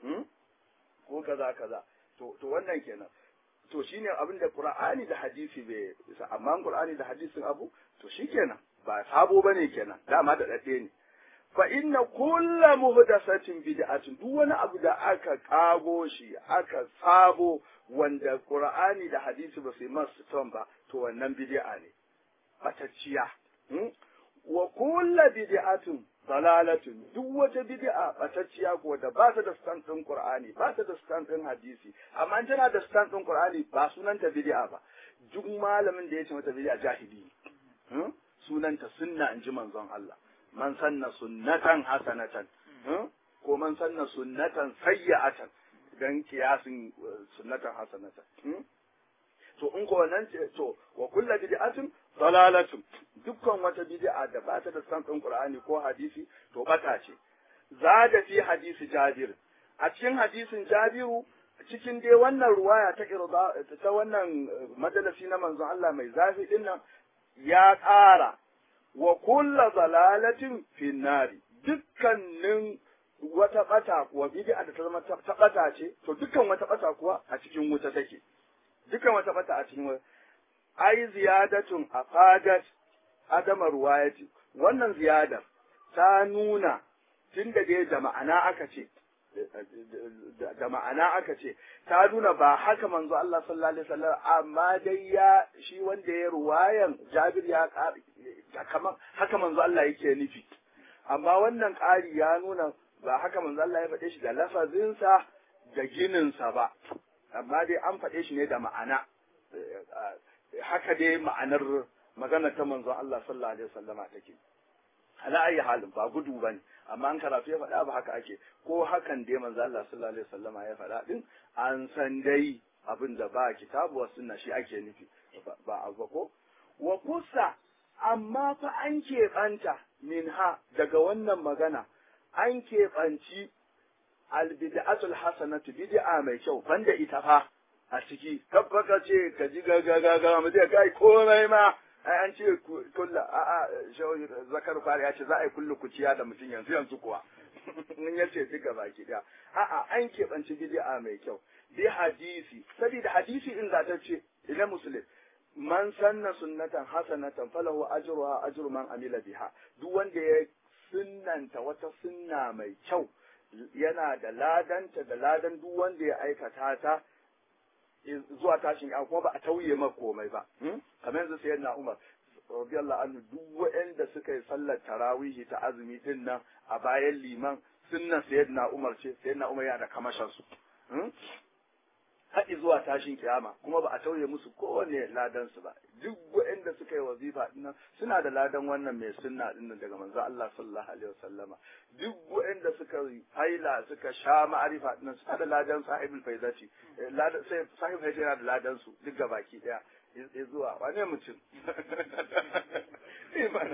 A: ko kaza kaza to to wannan kenan to shine abin da Qur'ani da hadisi bai amma Qur'ani da hadisin abu to shikenan ba sabo bane kenan dama da dade ne fa inna kulla muhdathatin bid'atun duk wani abu da aka kago shi aka sabo wanda Qur'ani da hadisi ba su masu ton ba to wannan bid'a ne batacciya wa kulla bid'atun dalalatun duk wata bid'a batacciya ko da ba ta da stand din Qur'ani ba ta da stand din hadisi amma tana da stand din Qur'ani ba sunanta bid'a ba duk malamin da ya ce mata bid'a jahili sunanta sunna in ji manzon Allah man sanna sunnatan hasanatan ko man sanna sunnatan sayyi'atan dan kiyasin sunnatan hasanatan to in ko wannan ce to wa kullu bid'atin dalalatun dukkan wata bid'a da ba ta da san Qur'ani ko hadisi to bata ce zada fi hadisi Jabir a cikin hadisin Jabiru cikin dai wannan ruwaya ta irda ta wannan majalisi na manzon Allah mai zafi din nan ya ƙara wa kulla zalalatin finnari dukkanin wata bata wa bid'a da ta zama ta bata ce to dukkan wata bata kuwa a cikin wuta take dukkan wata bata a cikin wuta ai ziyadatun afadat adama ruwayati wannan ziyadar ta nuna tun da dai da ma'ana aka ce da ma'ana aka ce ta nuna ba haka manzo Allah sallallahu alaihi wasallam amma dai ya shi wanda ya ruwayan Jabir ya kamar haka manzo Allah yake nufi amma wannan ƙari ya nuna ba haka manzo Allah ya faɗe shi da lafazinsa da gininsa ba amma dai an faɗe shi ne da ma'ana haka dai ma'anar magana ta manzon Allah sallallahu alaihi wasallama take ala ayi halin ba gudu bane amma an karatu ya faɗa ba haka ake ko hakan dai manzon Allah sallallahu alaihi wasallama ya faɗa din an san dai abin da ba kitabu wa sunna shi ake nufi ba abu ko wa kusa amma fa an keɓanta minha daga wannan magana an keɓanci albid'atul hasanatu bid'a mai kyau banda ita fa a ciki tabbaka ce ka ji gagagaga mu zai kai komai ma ai an ce kullu a a shawi zakar fari ya ce za a yi kullu kuciya da mutum yanzu yanzu kuwa mun yace duka baki daya a a an keɓanci bid'a mai kyau bi hadisi saboda hadisi in zata ce ila muslim man sanna sunnatan hasanatan falahu ajruha ajru man amila biha duk wanda ya sunnanta wata sunna mai kyau yana da ladanta da ladan duk wanda ya aikata ta zuwa tashin ya kuma ba a tauye ma komai ba kamar yanzu sai na Umar radiyallahu anhu duk waɗanda suka yi sallar tarawihi ta azumi din nan a bayan liman sunnan sayyidina Umar ce sayyidina Umar yana da kamashin su haɗi zuwa tashin kiyama kuma ba a tauye musu kowane ladan su ba duk waɗanda suka yi wazifa dinnan suna da ladan wannan mai sunna dinnan daga manzo Allah sallallahu alaihi wasallama duk waɗanda suka haila suka sha ma'arifa dinnan suna da ladan sahibul faizati ladan sai sahibul faizati yana da ladan su duk gabaki daya ya zuwa wane mutum imana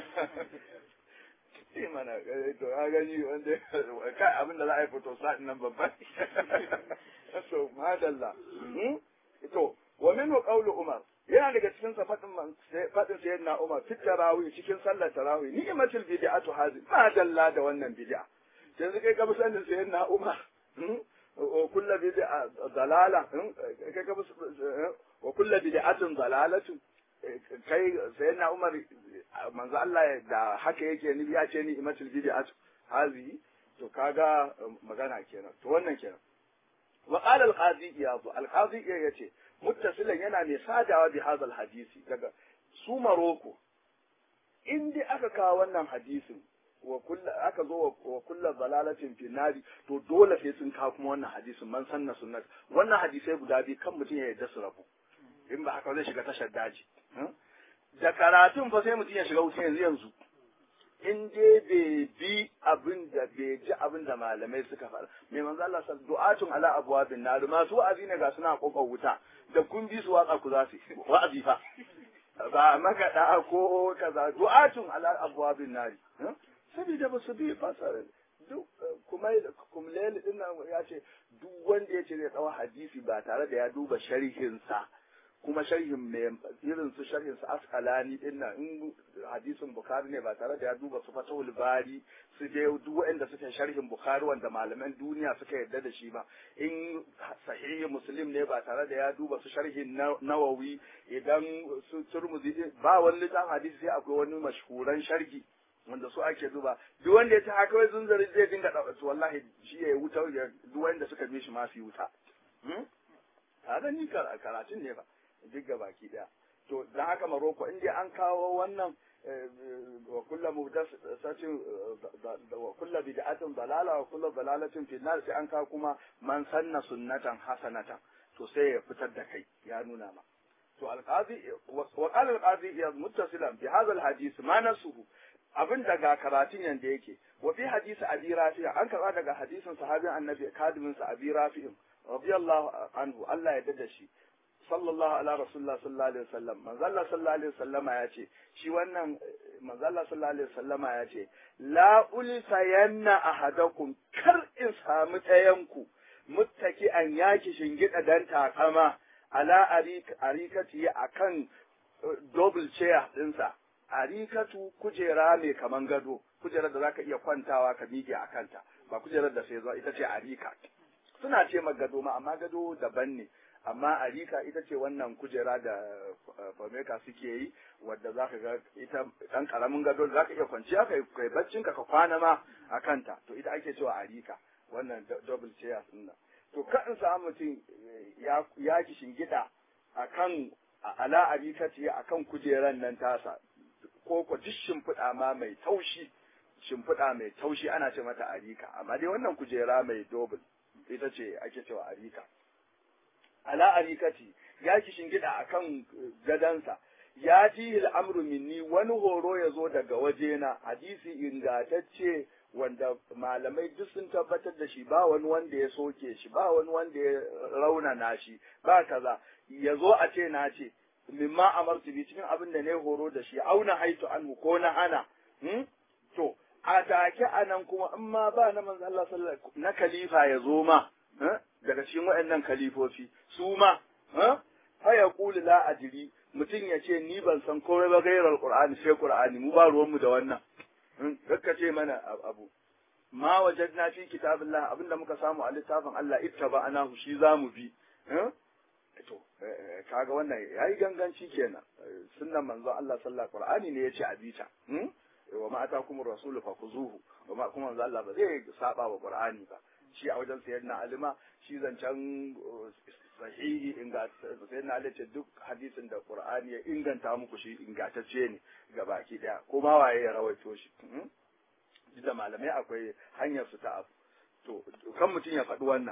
A: imana to ka gani wanda kai abin da za a yi fito sa'in nan babban to madalla to wa minhu qawlu umar yana daga cikin sa fadin fadin sayyidina umar fi tarawih cikin sallar tarawih ni'matul bid'atu hazi madalla da wannan bid'a yanzu kai ka bi sanin sayyidina umar wa kullu bid'a dalala kai ka bi wa kullu bid'atin dalalatu kai sayyidina umar manzo Allah da haka yake ni ya ce ni'matul bid'atu hazi to kaga magana kenan to wannan kenan وقال القاضي إياض القاضي يأتي متصلا yana mai sadawa bi hadal hadisi daga su maroko in dai aka kawo wannan hadisin wa kullu aka zo wa kullu dalalatin fi nari to dole sai sun kawo kuma wannan hadisin man sanna sunnat wannan hadisai guda biyu kan mutum ya yarda su rabu in ba haka zai shiga tashar daji da karatun fa sai mutum ya shiga wuta yanzu yanzu in dai bai bi abin da bai ji abin da malamai suka faɗa mai manzo Allah sa du'atun ala abwabin nar masu wa'azi ne ga suna kokon wuta da kun bi su watsa ku za su wa'azi fa ba makaɗa ko kaza du'atun ala abwabin nari saboda ba su bi fasara duk kuma kumleli din nan ya ce duk wanda ya ce zai tsawo hadisi ba tare da ya duba sharhinsa kuma sharhin mai irin su sharhin su askalani din nan in hadisin bukhari ne ba tare da ya duba su fatahul bari su je duk waɗanda suke sharhin bukhari wanda malaman duniya suka yarda da shi ba in sahihi muslim ne ba tare da ya duba su sharhin nawawi idan su turmuzi ba wani littafin hadisi sai akwai wani mashhuran sharhi wanda su ake duba duk wanda ya ci haka wai zunzari zai dinga ɗauka wallahi shi ya wuta duk wanda suka bi shi ma su yi wuta kaga ni karatun ne ba duk ga baki daya to dan haka Maroko in dai an kawo wannan wa kullu muhdathatin wa kullu bid'atin dalala wa kullu dalalatin fi nar sai an kawo kuma man sanna sunnatan hasanatan to sai ya fitar da kai ya nuna ma to alqazi wa qala alqazi ya muttasilan bi hadha alhadith ma nasuhu abin daga karatun yanda yake wa fi hadisi abi rafi an karba daga hadisin sahabin annabi kadimin sa abi rafi radiyallahu anhu Allah ya dada shi sallallahu ala rasulullah sallallahu alaihi wasallam manzo Allah sallallahu alaihi wasallama ya ce shi wannan manzo Allah sallallahu alaihi wasallama ya ce la ulsayanna ahadakum kar in samu tayanku muttaki an yaki shingida dan takama ala arikati akan double chair dinsa arikatu kujera mai kaman gado kujerar da zaka iya kwantawa ka miƙe a kanta ba kujerar da sai zuwa ita ce arika suna ce gado ma amma gado daban ne amma arika ita ce wannan kujera da fameka suke yi wadda za ka ga ita ɗan ƙaramin gado za ka iya kwanciya ka kai baccin ka ka kwana ma a kanta to ita ake cewa arika wannan double chairs ɗin nan to ka in samu mutum ya ki shingida a kan ala arika ce a kan kujeran nan tasa ko ko duk shimfiɗa ma mai taushi shimfiɗa mai taushi ana ce mata arika amma dai wannan kujera mai double ita ce ake cewa arika ala arikati ya ki shingida akan gadansa ya ji al'amru minni wani horo ya zo daga wajena hadisi ingatacce wanda malamai duk sun tabbatar da shi ba wani wanda ya soke shi ba wani wanda ya raunana shi ba kaza ya zo a ce na ce mimma amartu bi cikin abin da ne horo da shi auna haitu anhu ko na hana to a take anan kuma in ma ba na manzo Allah sallallahu na khalifa ya zo ma daga cikin waɗannan kalifofi su ma fa ya kuli la ajiri mutum ya ce ni ban san komai ba gairar qur'ani sai qur'ani mu ba ruwan mu da wannan kakka ce mana abu ma wajadna fi kitabillah abinda muka samu a littafin Allah ittaba anahu shi zamu bi to kaga wannan yayi ganganci kenan sunnan manzo Allah sallallahu qur'ani ne yace abita wa ma atakum rasulu fakuzuhu wa ma kuma manzo Allah ba zai saba wa qur'ani ba shi a wajen sayyidina alima shi zancen sahihi sayyidina ali ce duk hadisin da qur'ani ya inganta muku shi ingantacce ne ga baki daya ko ma waye ya rawaito shi duk da malamai akwai hanyar su ta abu to kan mutum ya faɗi wannan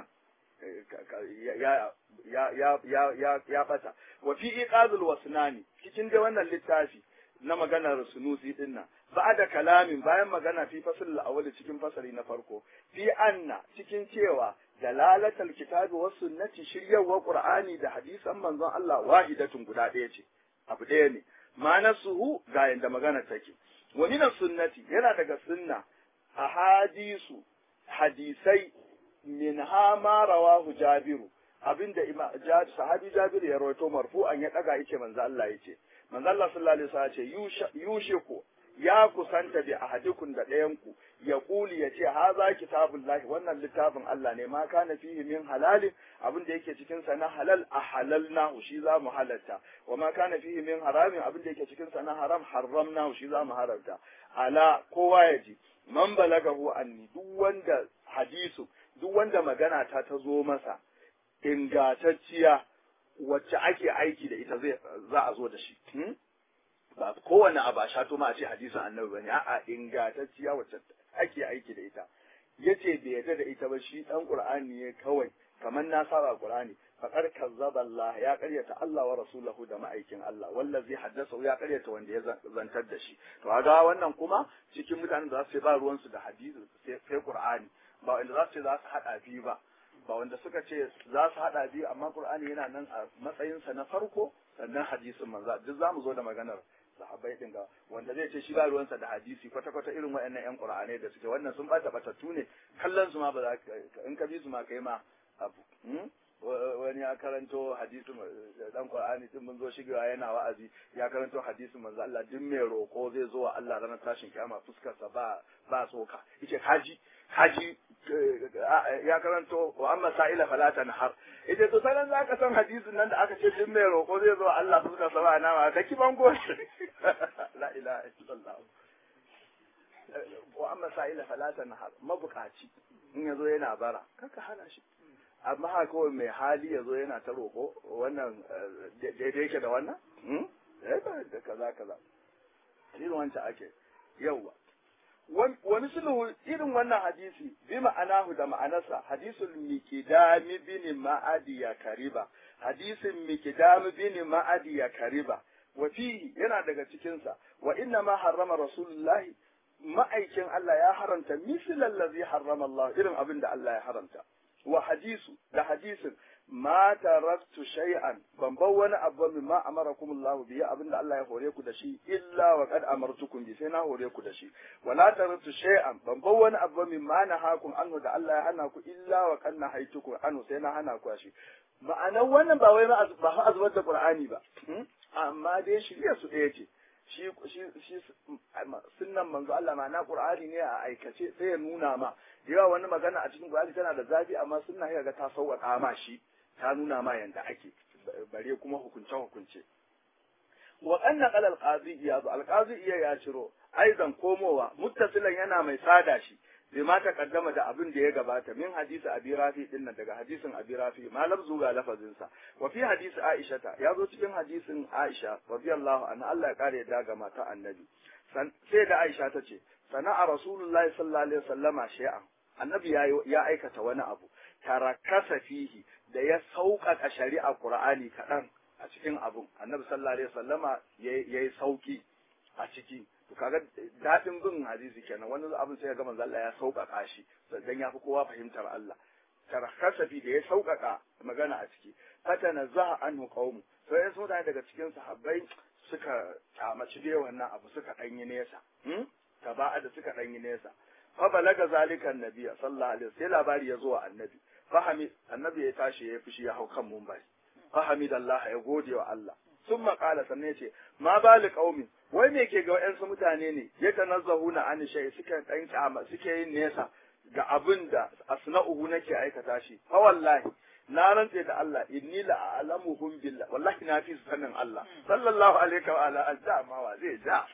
A: ya ya ya ya ya ya bata wa fi iqazul wasnani cikin da wannan littafi na maganar sunusi din nan da kalamin bayan magana fi fasl al cikin fasali na farko fi anna cikin cewa dalalatul kitabi was sunnati shiryawar qur'ani da hadisan manzon Allah wahidatun guda ɗaya ce abu ɗaya ne manasuhu ga yanda magana take wa min sunnati yana daga sunna ahadisu hadisai min ha ma rawahu jabiru abinda sahabi jabiru ya rawaito marfu'an ya daga yace manzo Allah yace manzo Allah sallallahu alaihi wasallam ce yushiku ya kusanta bi ahadikum da ɗayan ku ya kuli ya ce haza kitabullahi wannan littafin Allah ne ma kana fihi min halalin abin da yake cikin sa na halal a halalnahu shi za mu halalta wa ma kana fihi min haramin abin da yake cikin sa na haram haramnahu shi za mu haramta ala kowa ya ji man balagahu anni duk wanda hadisu duk wanda magana ta ta zo masa ingantacciya wacce ake aiki da ita zai za a zo da shi ba kowane abu a shato ma a ce hadisin annabi bane a'a ingantacciya wacce ake aiki da ita yace bai yarda da ita ba shi dan qur'ani ne kawai kamar na saba qur'ani faqad kazzaba Allah ya karyata Allah wa rasulahu da ma'aikin Allah wallazi haddasa ya karyata wanda ya zantar da shi to kaga wannan kuma cikin mutanen da za su ba ruwan su da hadisi sai qur'ani ba wanda za su ce za su hada biyu ba ba wanda suka ce za su hada biyu amma qur'ani yana nan a matsayinsa na farko sannan hadisin manzo duk zamu zo da maganar sahabbai din ga wanda zai ce shi ba ruwansa da hadisi kwata kwata irin waɗannan yan qur'anai da suke wannan sun bata batattu ne kallon su ma ba za ka in ka bi su ma kai ma abu wani ya karanto hadisin dan qur'ani din mun zo shigewa yana wa'azi ya karanto hadisin manzo Allah duk mai roko zai zo wa Allah ranar tashin kiyama fuskar sa ba ba tsoka yace haji haji ya karanto wa amma sa'ila fala tanhar yace to sanan zaka san hadisin nan da aka ce duk mai roko zai zo wa Allah fuskar sa ba nama ka kiban goshi la ilaha illallah wa amma sa'ila fala tanhar mabukaci in yazo yana bara kaka hana shi amma haka kawai mai hali ya zo yana ta roƙo wannan daidai yake da wannan? da kaza kaza irin wancan ake yauwa wani sulhu irin wannan hadisi bi ma'anahu da ma'anarsa hadisul mikidami bin ma'adi ya kariba hadisin mikidami bin ma'adi ya kariba wa fihi yana daga cikinsa wa inna ma harrama rasulullahi ma'aikin Allah ya haramta mislan ladhi harrama Allah irin abin da Allah ya haramta wa hadisu da hadisin ma taraktu shay'an ban bar wani abu min ma amarakum Allah bihi abinda Allah ya hore ku da shi illa wa qad amartukum bi sai na hore ku da shi wala taraktu shay'an ban bar wani abu min ma nahakum anhu da Allah ya hana ku illa wa qad nahaitukum anhu sai na hana ku shi ma'anar wannan ba wai ba fa azubar da Qur'ani ba amma dai shirya su ɗaya ce shi shi shi sunnan manzo Allah ma'ana Qur'ani ne a aikace sai ya nuna ma yawa wani magana a cikin Qur'ani tana da zafi amma sunna ya ga ta sauƙaƙa ma shi ta nuna ma yanda ake bare kuma hukunce hukunce wa anna qala al-qadi iyad al-qadi iya ya ciro aizan komowa muttasilan yana mai sada shi bai ma takaddama da abin da ya gabata min hadisi abi rafi din nan daga hadisin abi rafi ma lafzu ga lafazin sa wa fi hadisi aisha ta ya zo cikin hadisin aisha radiyallahu anha Allah ya kare da ga mata annabi sai da aisha ta ce sana'a rasulullahi sallallahu alaihi wasallama shay'an annabi ya aikata wani abu tarakasa fihi da ya sauƙaƙa shari'a qur'ani kaɗan a cikin abun annabi sallallahu alaihi wasallama yayi sauki a ciki to kaga daɗin bin hadisi kenan wani abin sai ya ga manzo Allah ya sauƙaƙa shi dan ya fi kowa fahimtar Allah tarakasa fi da ya sauƙaƙa magana a ciki fatana za anhu qaumu sai ya mutane daga cikin sahabbai suka kyamaci da wannan abu suka ɗanyi nesa taba'a da suka ɗanyi nesa fa balaga zalika annabi sallallahu alaihi sai labari ya zo wa annabi fahami annabi ya tashi ya fushi ya hau kan mumbai fahami da Allah ya gode wa Allah sun maƙala sannan ya ce ma bali qaumi wai me ke ga wayansu mutane ne ya tanazzahuna an shay suka dan kyama suke yin nesa ga abin da asna'uhu nake aikata shi fa wallahi na rantse da Allah inni la a'lamuhum billah wallahi na fi sanin Allah sallallahu alaihi wa ala azza ma wa zai ja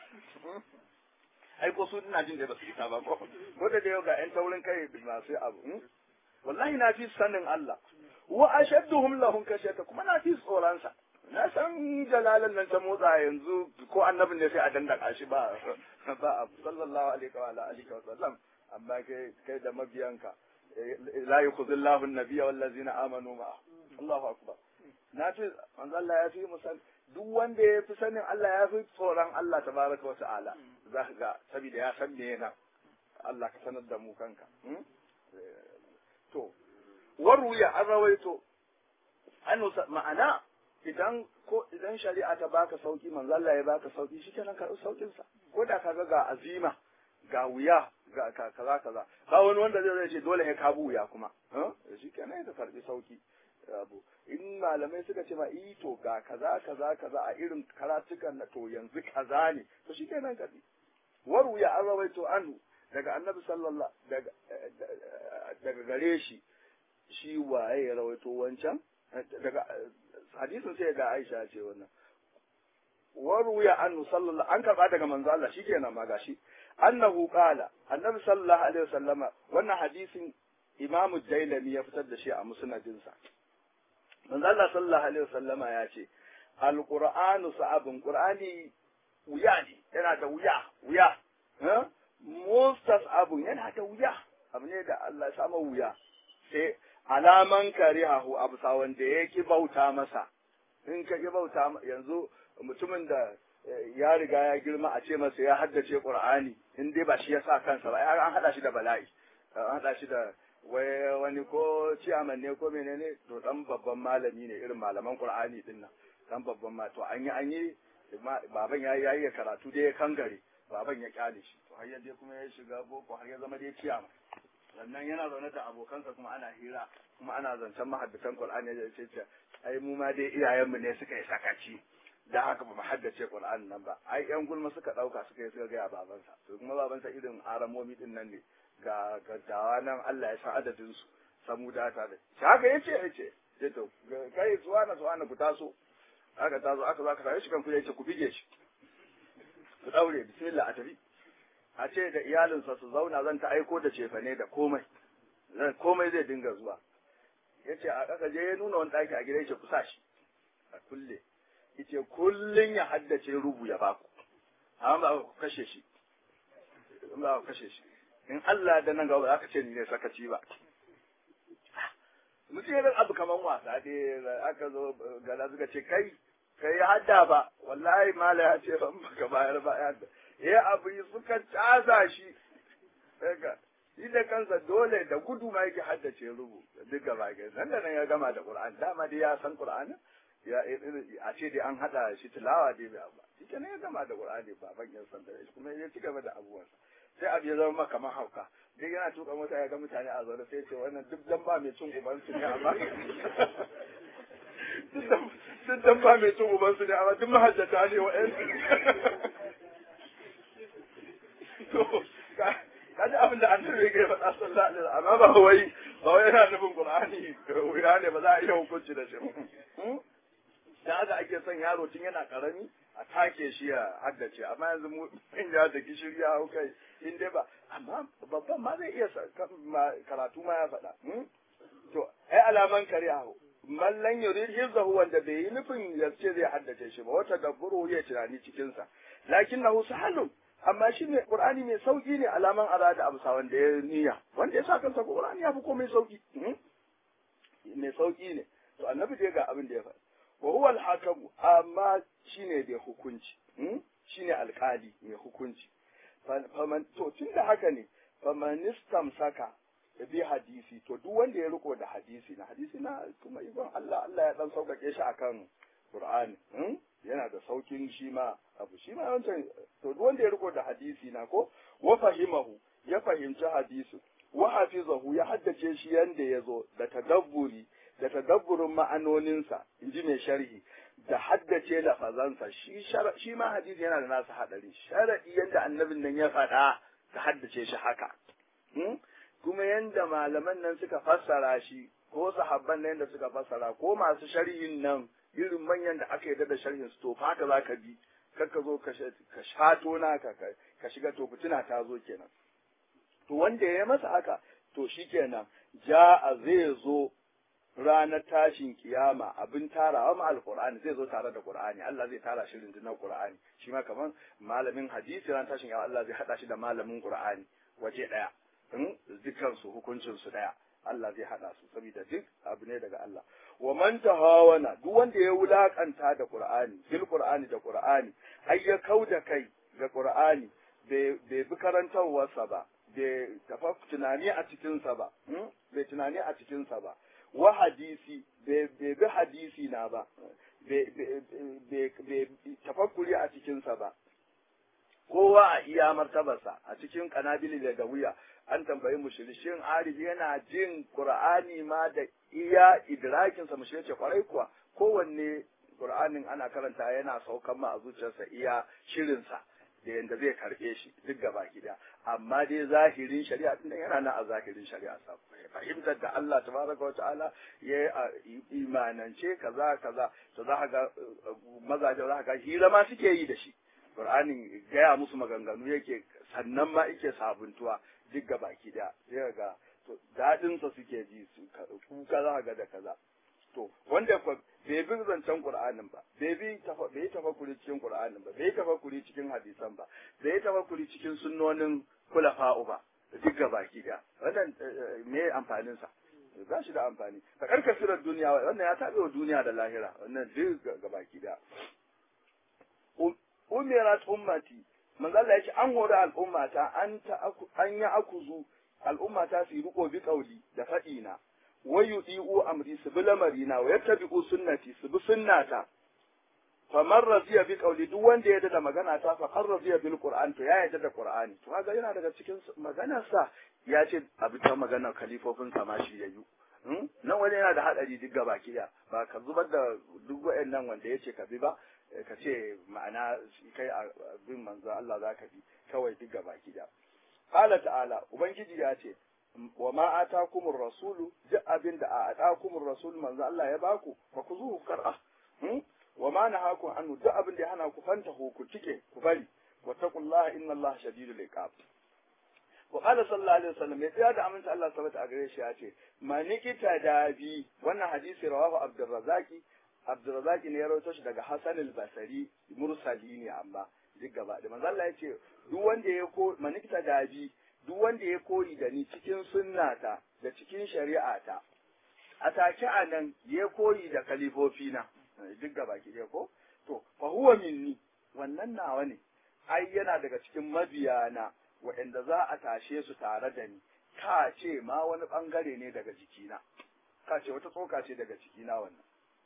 A: ai ko su ina jin da ba su isa ba ko ko da yau ga yan taurin kai masu abu wallahi na fi sanin Allah wa ashadduhum lahum kashata kuma na fi tsoron sa na san jalalan nan ta motsa yanzu ko annabin ne sai a dandaka shi ba ba abu sallallahu alaihi wa ala alihi wa sallam amma kai kai da mabiyanka la yukhzillahu an-nabiyya wal ladzina amanu ma Allahu akbar na fi manzo Allah ya fi musan duk wanda ya fi sanin Allah ya fi tsoron Allah tabaraka wa ta'ala za ka ga saboda ya san me yana Allah ka sanar da mu kanka to waruya an rawaito an ma'ana idan ko idan shari'a ta baka sauki manzo Allah ya baka sauki shikenan ka saukin sa ko da kaga ga azima ga wuya ga kaza kaza ba wani wanda zai ce dole ya kabu wuya kuma shikenan ya karbi sauki abu in malamai suka ce ma i to ga kaza kaza kaza a irin karatukan na to yanzu kaza ne to shikenan karbi waruya an rawaito anhu daga annabi sallallahu daga daga gare shi shi waye ya rawaito wancan daga hadisin sai ga Aisha ce wannan waruya annu sallallahu an karba daga manzo Allah shikenan ma gashi annahu qala annabi sallallahu alaihi wasallama wannan hadisin imamu Dailami ya fitar da shi a musnadinsa manzo Allah sallallahu alaihi wasallama ya ce alqur'anu sa'abun qur'ani wuya ne yana da wuya wuya mustas abun yana da wuya abu ne da Allah ya samu wuya sai alaman karihahu abu sa wanda ya ki bauta masa in ka ki bauta yanzu mutumin da ya riga ya girma a ce masa ya haddace qur'ani in dai ba shi ya sa kansa ba an hada shi da bala'i an hada shi da wai wani ko ciyaman ne ko menene to dan babban malami ne irin malaman qur'ani din nan dan babban ma to an yi an yi baban ya yi yayi karatu dai ya kangare baban ya kyale shi to har yadda kuma ya shiga boko har ya zama dai ciyaman sannan yana zaune da abokansa kuma ana hira kuma ana zancen mahaddisan qur'ani ya ce ce ai mu ma dai iyayenmu ne suka yi sakaci da haka ba mu haddace qur'ani nan ba ai yan gulma suka dauka suka yi suka ga babansa to kuma babansa irin aramomi din nan ne ga gaddawa nan Allah ya san adadin su samu data da shi haka yace yace ce to kai suwana suwana ku taso aka taso aka zaka tare shi kan ku yace ku bige shi ku daure bismillah a tafi a ce da iyalinsa su zauna zan ta aiko da cefane da komai zan komai zai dinga zuwa yace a kaka je ya nuna wani daki a gida yace ku sa shi a kulle yace kullun ya haddace rubu ya baku amma ba ku kashe shi ba ku kashe shi in Allah da nan gaba za ka ce ni ne sakaci ba mutum irin abu kaman wasa dai aka zo gada suka ce kai kai hadda ba wallahi mala ya ce ban baka bayar ba ya ya abu suka casa shi daga shi da kansa dole da gudu ma yake haddace rubu duk gaba ga nan da nan ya gama da Qur'an dama dai ya san Qur'ani ya a ce dai an hada shi tilawa dai ba shi kenan ya gama da Qur'ani baban ya san da shi kuma ya ci gaba da abubuwansa sai abu ya zama kamar hauka duk yana tuka mota ya ga mutane a zaune sai ce wannan duk dan ba mai cin uban su ne amma duk dan ba mai cin uban su ne amma duk mahajjata ne wa to kaji abin da annabi ya faɗa sallallahu alaihi wasallam amma ba wai ba wai yana nufin qur'ani wuya ne ba za a iya hukunci da shi dan haka ake son yaro tun yana karami a take shi ya haddace amma yanzu mu in ya da gishiri ya hau kai in dai ba amma babban ma zai iya karatu ma ya faɗa to ai alaman kare hau mallan yurid hizzahu wanda bai yi nufin ya ce zai haddace shi ba wata dabburu ya tunani cikin sa lakinnahu sahalun amma shi ne qur'ani mai sauki ne alaman arada abu wanda ya niyya wanda ya sa kansa qur'ani ya fi komai sauki mai sauki ne to annabi dai ga abin da ya faɗa wa huwa al-hakamu amma shine da hukunci shine alkali mai hukunci faman to tunda haka ne faman saka bi hadisi to duk wanda ya riko da hadisi na hadisi na kuma ibn Allah Allah ya dan saukake shi akan Qur'ani yana da saukin shi ma abu shi ma wancan to duk wanda ya riko da hadisi na ko wa fahimahu ya fahimci hadisi wa hafizahu ya haddace shi yanda ya zo da tadabburi da tadabburin ma'anoninsa in ji mai sharhi da haddace lafazansa shi shi ma hadisi yana da nasa hadari sharadi yanda annabin nan ya faɗa ka haddace shi haka kuma yanda malaman nan suka fassara shi ko sahabban nan da suka fassara ko masu sharhin nan irin manyan da aka yarda da sharhin su to haka za ka bi kar ka zo ka shato naka ka shiga to fitina ta zo kenan to wanda ya masa haka to shikenan ja'a zai zo ranar tashin kiyama abin tarawa ma alqur'ani zai zo tare da qur'ani Allah zai tara shi rundunar qur'ani shi ma kaman malamin hadisi ran tashin kiyama Allah zai hada shi da malamin qur'ani waje daya in dukkan su hukuncin su daya Allah zai hada su saboda duk abu ne daga Allah wa man tahawana duk wanda ya wulakanta da qur'ani bil qur'ani da qur'ani ai ya kauda kai ga qur'ani bai bi karantarwarsa ba bai tafa tunani a cikinsa ba bai tunani a cikinsa ba wa hadisi bai bi hadisi na ba bai tafakkuri a cikinsa ba kowa a iya martabarsa a cikin kanabili da wuya an tambayi mushrikin arif yana jin qur'ani ma da iya idrakinsa mushrik ce kwarai kuwa kowanne qur'anin ana karanta yana saukan ma a zuciyarsa iya shirinsa da yanda zai karbe shi duk gaba gida amma dai zahirin shari'a din yana nan a zahirin shari'a sa fahimtar da Allah tabaraka wa ta'ala ya imanance kaza kaza to za ga mazaje za ga hira ma suke yi da shi Qur'anin gaya musu maganganu yake sannan ma yake sabuntuwa duk gaba gida sai ga to dadin sa suke ji su kuka za ga da kaza to wanda bai bi zancen Qur'anin ba bai bi bai tafakkuri cikin Qur'anin ba bai tafakkuri cikin hadisan ba bai tafakkuri cikin sunnonin kulafa'u ba duk gaba da wannan me amfanin sa ba shi da amfani ka karkasirar duniya wannan ya tabe wa duniya da lahira wannan duk gaba da umirat ummati manzo Allah yace an hori al'ummata an ta an ya akuzu al'umma ta su yi riko bi kauli da faɗi na wa yudi'u amri su bi lamarina wa yattabi'u sunnati su bi sunnata famar raziya bi kauli duk wanda ya da magana ta fa har raziya bil qur'an to ya yarda da qur'ani to kaga yana daga cikin maganar sa ya ce abu ta magana kalifofin sa ma shi yayu nan wani yana da hadari duk gaba kiya ba ka zubar da duk wayannan wanda yace ka bi ba ka ce ma'ana kai bin manzo Allah zaka bi kawai duk gaba kiya qala ta'ala ubangiji ya ce wa ma atakumur rasulu duk abin da a atakumur rasul manzo Allah ya baku fa ku zuhu kar'a wa ma nahakum anhu duk abin da ya hana ku fanta ku cike ku bari wa taqullaha inna Allah shadidul iqab wa qala sallallahu alaihi wasallam ya tsaya da aminta Allah sabata a gare shi ya ce manikita da bi wannan hadisi rawahu abdurrazaki abdurrazaki ne ya rawaito shi daga hasan al-basri mursali ne amma duk gaba da manzo Allah ya ce duk wanda ya ko manikita da bi duk wanda ya koyi da ni cikin sunnata da cikin shari'ata a take a nan ya koyi da kalifofina duk gaba ki ko to fa huwa minni wannan nawa ne ai yana daga cikin mabiyana waɗanda za a tashe su tare da ni ka ce ma wani ɓangare ne daga jikina ka ce wata tsoka ce daga jikina wannan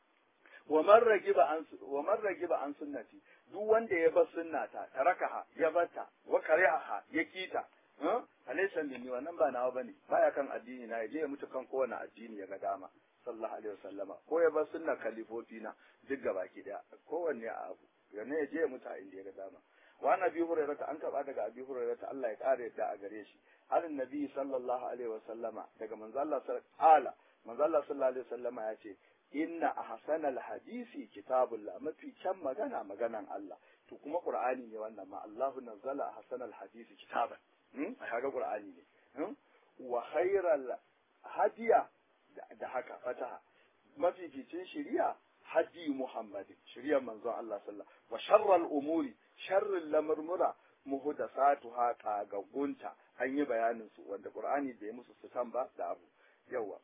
A: wa man ragiba an wa man ragiba an sunnati duk wanda ya bar sunnata tarakaha ya bata wa kariha ya kita alaysa minni wannan ba nawa bane baya kan addini na yaje ya mutu kan kowane addini ya ga dama sallallahu alaihi wasallama ko ya bar sunna kalifofi na duk gabaki daya kowanne a abu yana ya je ya mutu a inda ya ga dama wa nabi hurairata an taba daga abi hurairata Allah ya kare yadda a gare shi halin nabi sallallahu alaihi wasallama daga manzo Allah sallallahu manzo Allah sallallahu alaihi wasallama ya ce inna ahsanal hadisi kitabullah mafi kyan magana maganan Allah to kuma qur'ani ne wannan ma Allahu nazzala ahsanal hadisi kitaban hmm kaga qur'ani ne wa khairal hadiya da haka fataha mafificin shari'a hadi muhammadin shari'ar manzon Allah sallallahu wa sharral umuri sharrin lamurmura muhdathatuha kagagunta an yi bayanin su wanda qur'ani bai musu sutan ba da abu yawa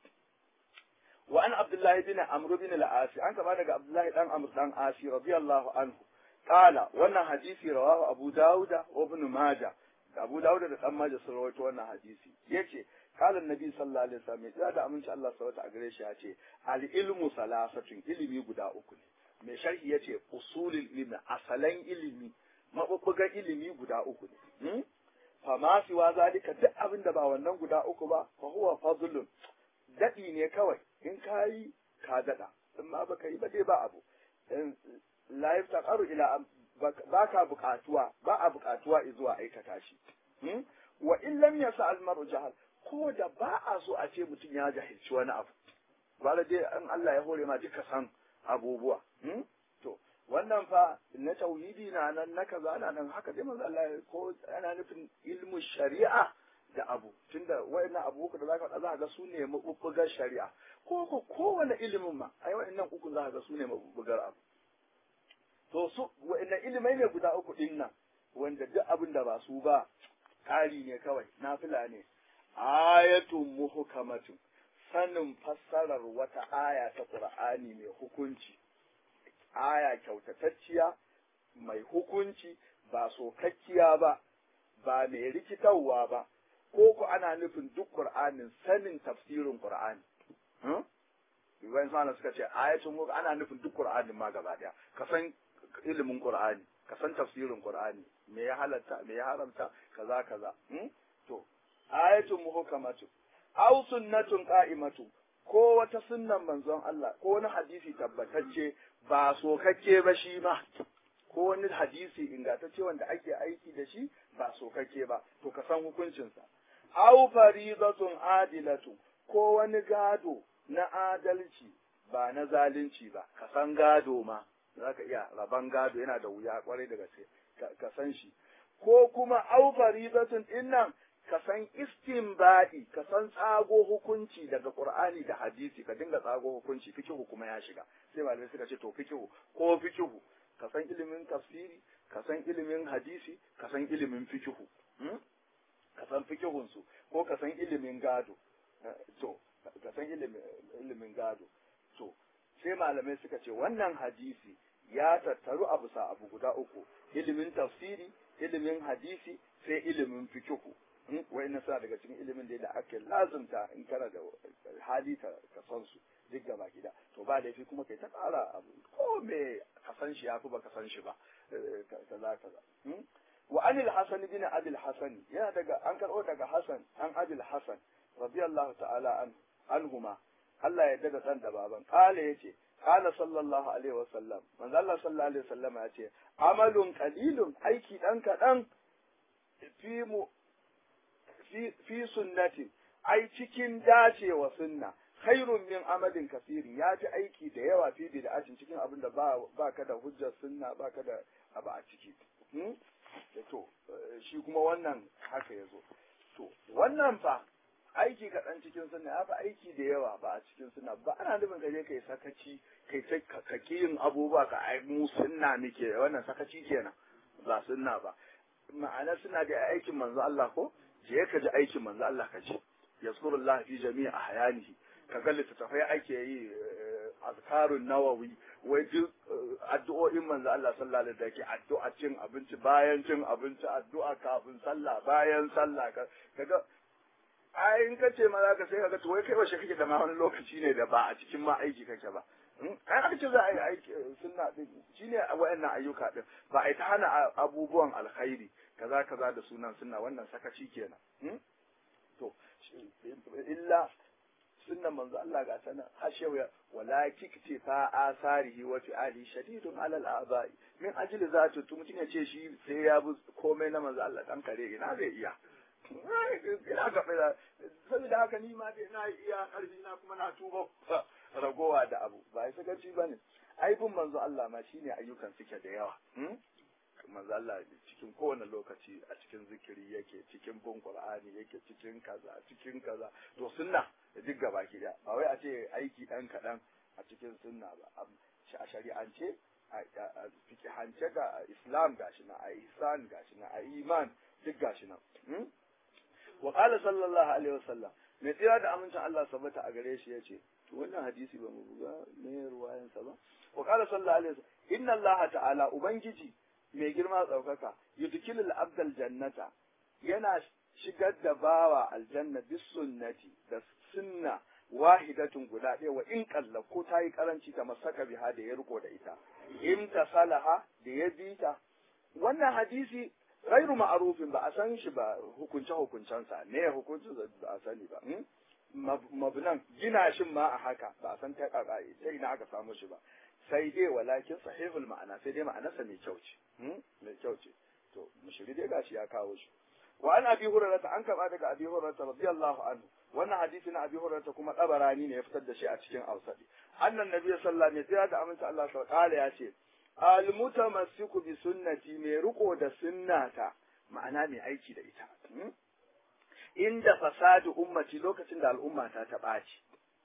A: wa an abdullahi bin amr bin al-asi an kama daga abdullahi dan amr dan asi radiyallahu anhu qala wannan hadisi rawahu abu dauda wa ibn majah abu dauda da dan majah sun rawaito wannan hadisi yace قال النبي صلى الله عليه وسلم ya da aminci Allah subhanahu a gare shi ya ce al ilmu salasatun ilimi guda uku ne mai sharhi yace usulul ilmi asalan ilimi mabubbugan ilimi guda uku ne fa ma fi wa zalika duk abin da ba wannan guda uku ba fa huwa fadlun dadi ne kawai in kayi ka dada in ma baka yi ba dai ba abu la yaftaqaru ila ba ka buƙatuwa ba a buƙatuwa zuwa aikata shi wa in lam yasa al mar'u jahal ko da ba a so a ce mutum ya jahilci wani abu gwada dai an Allah ya hore ma duka san abubuwa to wannan fa na tauhidi na nan na kaza na nan haka dai manzo Allah ko ana nufin ilmu shari'a da abu tunda wayannan abu da zaka faɗa za ga su ne mabubbugar shari'a ko ko kowane ilimin ma ai wayannan uku za ga su ne mabubbugar abu to su wayannan ilimai ne guda uku din nan wanda duk abin da ba su ba ƙari ne kawai nafila ne ayatun muhukamatun sanin fassarar wata aya ta Qur'ani mai hukunci aya kyautatacciya mai hukunci ba sokakkiya ba ba mai rikitarwa ba ko ku ana nufin duk Qur'anin sanin tafsirin Qur'ani Ibrahim Sana suka ce ayatun muka ana nufin duk Qur'anin ma gaba daya ka san ilimin Qur'ani ka san tafsirin Qur'ani me ya halatta me ya haramta kaza kaza to ayatun muhkamatu aw sunnatun qa'imatu ko wata sunnan manzon Allah ko wani hadisi tabbatacce ba sokakke ba shi ma ko wani hadisi ingantacce wanda ake aiki da shi ba sokakke ba to ka san hukuncinsa aw faridatun adilatu ko wani gado na adalci ba na zalunci ba ka san gado ma zaka iya raban gado yana da wuya kwarai da gaske ka san shi ko kuma aw faridatun dinnan ka san istinbadi ka san tsago hukunci daga qur'ani da hadisi ka dinga tsago hukunci fikihu kuma ya shiga sai malamai suka ce to fikihu ko fikihu ka san ilimin tafsiri ka san ilimin hadisi ka san ilimin fikihu ka san fikihun su ko ka san ilimin gado to ka san ilimin gado to sai malamai suka ce wannan hadisi ya tattaru abu sa abu guda uku ilimin tafsiri ilimin hadisi sai ilimin fikihu wa'annan suna daga cikin ilimin da ake lazumta in kana da hali ka san su duk gaba gida to ba laifi kuma kai ta ƙara abu ko me ka san shi yafi ba ka san shi ba kaza kaza wa anil hasan bin abil hasan yana daga an karɓo daga hasan an abil hasan radiyallahu ta'ala an anhuma Allah ya daga dan da baban kale yace kala sallallahu alaihi wa sallam manzo Allah sallallahu alaihi wa sallam yace amalun qalilun aiki dan kadan fi mu fi fi sunnati ai cikin dacewa sunna khairun min amalin kasiri ya fi aiki da yawa fi bid'atin cikin abin da ba ba ka da hujjar sunna ba ka da abu a ciki to shi kuma wannan haka yazo to wannan fa aiki kaɗan cikin sunna ya fi aiki da yawa ba a cikin sunna ba ana nufin ka je kai sakaci kai ta kaki yin abubuwa ka ai mu sunna muke wannan sakaci kenan ba sunna ba ma'ana suna da aikin manzo Allah ko je ka ji aikin manzo Allah ka ji yazkurullah fi jami'i ahyanihi ka ga littattafai ake yi azkarun nawawi wai duk addu'o'in manzo Allah sallallahu alaihi wasallam addu'a cin abinci bayan cin abinci addu'a kafin sallah bayan sallah kaga ai in ka ce ma za ka sai kaga to wai kai washe kake da ma wani lokaci ne da ba a cikin ma aiki kake ba ai aka ce za a yi aiki sunna din shine wayannan ayyuka din ba a yi ta hana abubuwan alkhairi kaza kaza da sunan sunna wannan sakaci kenan to illa sunnan manzo Allah ga sanan hashewa wala kikti fa asarihi wa fi'ali shadidun ala al-abai min ajli zatu tu mutun ya ce shi sai ya bi komai na manzo Allah dan kare ina zai iya ina ga fara saboda haka ni ma dai na iya karfi na kuma na tuba ragowa da abu ba sai sakaci bane ai bin manzo Allah ma shine ayyukan suke da yawa manzo Allah cikin kowane lokaci a cikin zikiri yake cikin bin Qur'ani yake cikin kaza cikin kaza to sunna duk gaba ki da ba wai a ce aiki dan kadan a cikin sunna ba a shari'ance a fikihance ga Islam gashi na a ihsan gashi na a iman duk gashi na wa qala sallallahu alaihi wasallam mai tsira da amincin Allah sabata a gare shi yace to wannan hadisi ba mu buga ne ruwayansa ba wa qala sallallahu alaihi wasallam inna Allah ta'ala ubangiji mai girma tsaukaka yudkilul abdal jannata yana shigar da bawa aljanna bis sunnati da sunna wahidatun guda ɗaya wa in kalla ko ta yi karanci ta masaka biha da ya riko da ita in ta salaha da ya bi ta wannan hadisi ghairu ma'arufin ba a san shi ba hukunce hukuncensa ne hukuncin ba a sani ba mabnan gina shin ma a haka ba a san ta kaka sai ina aka samu shi ba sai dai walakin sahihul ma'ana sai dai ma'anarsa mai kyau ce mai kyau ce to mushiri dai gashi ya kawo shi wa an abi hurairah an kaba daga abi hurairah radiyallahu anhu wannan hadisi na abi hurairah kuma dabarani ne ya fitar da shi a cikin ausadi annan nabi sallallahu alaihi wasallam da aminta Allah sa kala ya ce al mutamassiku bi sunnati mai riko da sunnata ma'ana mai aiki da ita inda fasadu ummati lokacin da al'ummata ta ɓaci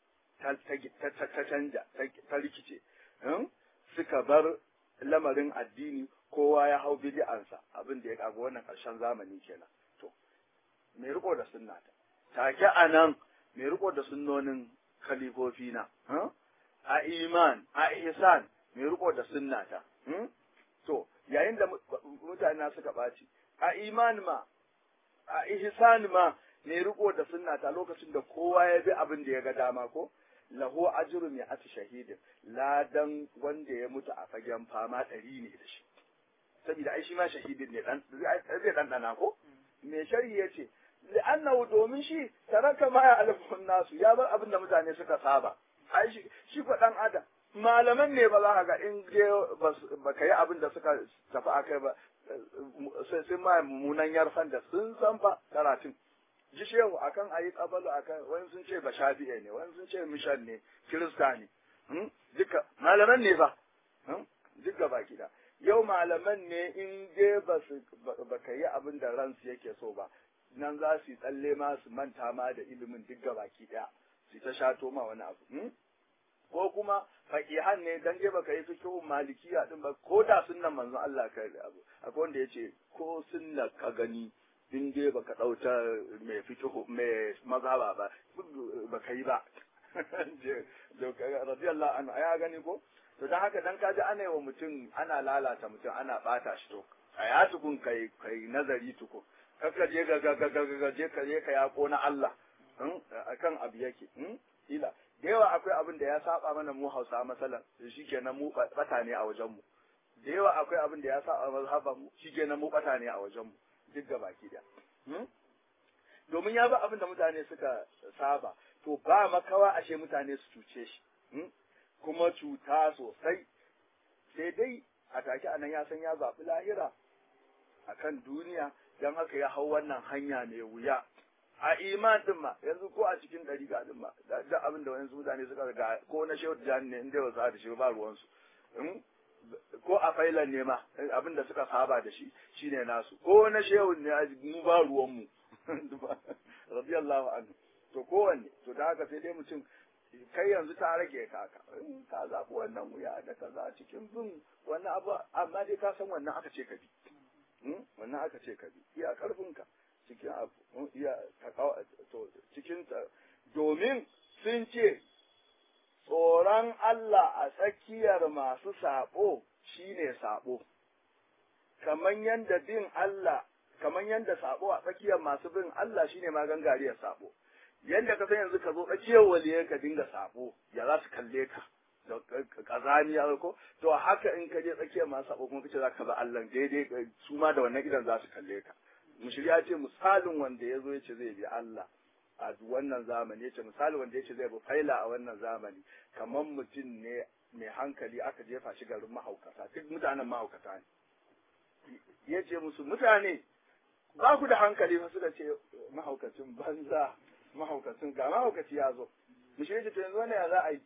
A: ta canja ta rikice suka bar lamarin addini kowa ya hau bid'ansa abin da ya kago wannan ƙarshen zamani kenan to mai riko da sunnata take anan mai riko da sunnonin khalifofi na a iman a ihsan mai riko da sunnata to yayin da mutane suka ɓaci a iman ma a ihsan ma mai riko da sunnata lokacin da kowa ya bi abin da ya ga dama ko lahu ajru mai ati shahidin ladan wanda ya mutu a fagen fama ɗari ne da shi saboda ai shi ma shahidin ne dan zai dan dana ko me shari yace li'annahu domin shi taraka ma ya alfun nasu ya bar abin da mutane suka saba ai shi shi ko dan adam malaman ne ba za ka ga in je ba ka yi abin da suka tafi akai ba sai sun ma mummunan yarfan da sun san fa karatun ji shehu akan ayi kabalu akan wani sun ce ba shafi'e ne wani sun ce mishan ne kirista ne duka malaman ne fa duka baki da yau malaman ne in je ba su ba ka yi abin da ransu yake so ba nan za su yi tsalle ma su manta ma da ilimin duk baki daya su ta shato ma wani abu ko kuma faqihan ne dan je baka yi fiqhun malikiya din ba ko da sunnan manzon Allah ka yi abu akwai wanda yace ko sunna ka gani in dai baka dauta mai fiqhu mai mazhaba ba baka yi ba radiyallahu anhu ya gani ko to dan haka dan kaji ana yi wa mutum ana lalata mutum ana bata shi to a ya tukun kai kai nazari tukun kaka je ga ga ga ga je ka je ka yako na Allah akan abu yake ila da yawa akwai abin da ya saba mana mu Hausa masalan shikenan mu bata ne a wajen mu da yawa akwai abin da ya saba mazhaban mu shikenan mu bata ne a wajen mu duk gabaki da domin ya ba abin da mutane suka saba to ba makawa ashe mutane su cuce shi kuma cuta sosai sai dai a take anan ya san ya zaɓi lahira a kan duniya don haka ya hau wannan hanya mai wuya a iman din ma yanzu ko a cikin ɗariƙa din ma da abin da wani mutane suka ga ko na shehu tijani ne inda wasu da shi ba ruwansu ko a failan ne ma abin da suka saba da shi shine nasu ko na shehu ne mu ba ruwanmu radiyallahu anhu to kowanne to da haka sai dai mutum kai yanzu ta rage kaka ka zaɓi wannan wuya da kaza cikin bin wannan abu amma dai ka san wannan aka ce ka bi wannan aka ce ka bi iya karfinka cikin abu iya to cikin domin sun ce tsoron Allah a tsakiyar masu saɓo shine saɓo kamar yadda bin Allah kamar yadda saɓo a tsakiyar masu bin Allah shine ma gangariyar saɓo yadda ka san yanzu ka zo tsakiyar waliyar ka dinga sabo ya za su kalle ka da kazaniya ko to haka in ka je tsakiyar masu sabo kuma kace za ka ba Allah daidai su ma da wannan gidan za su kalle ka mushiri ya ce misalin wanda ya zo ya ce zai bi Allah a wannan zamani ya ce misalin wanda ya ce zai bi faila a wannan zamani kamar mutum ne mai hankali aka jefa shi garin mahaukata duk mutanen mahaukata ne ya ce musu mutane ba ku da hankali fa suka ce mahaukacin banza mahaukacin ga mahaukaci ya zo mu shi to yanzu wannan ya za a yi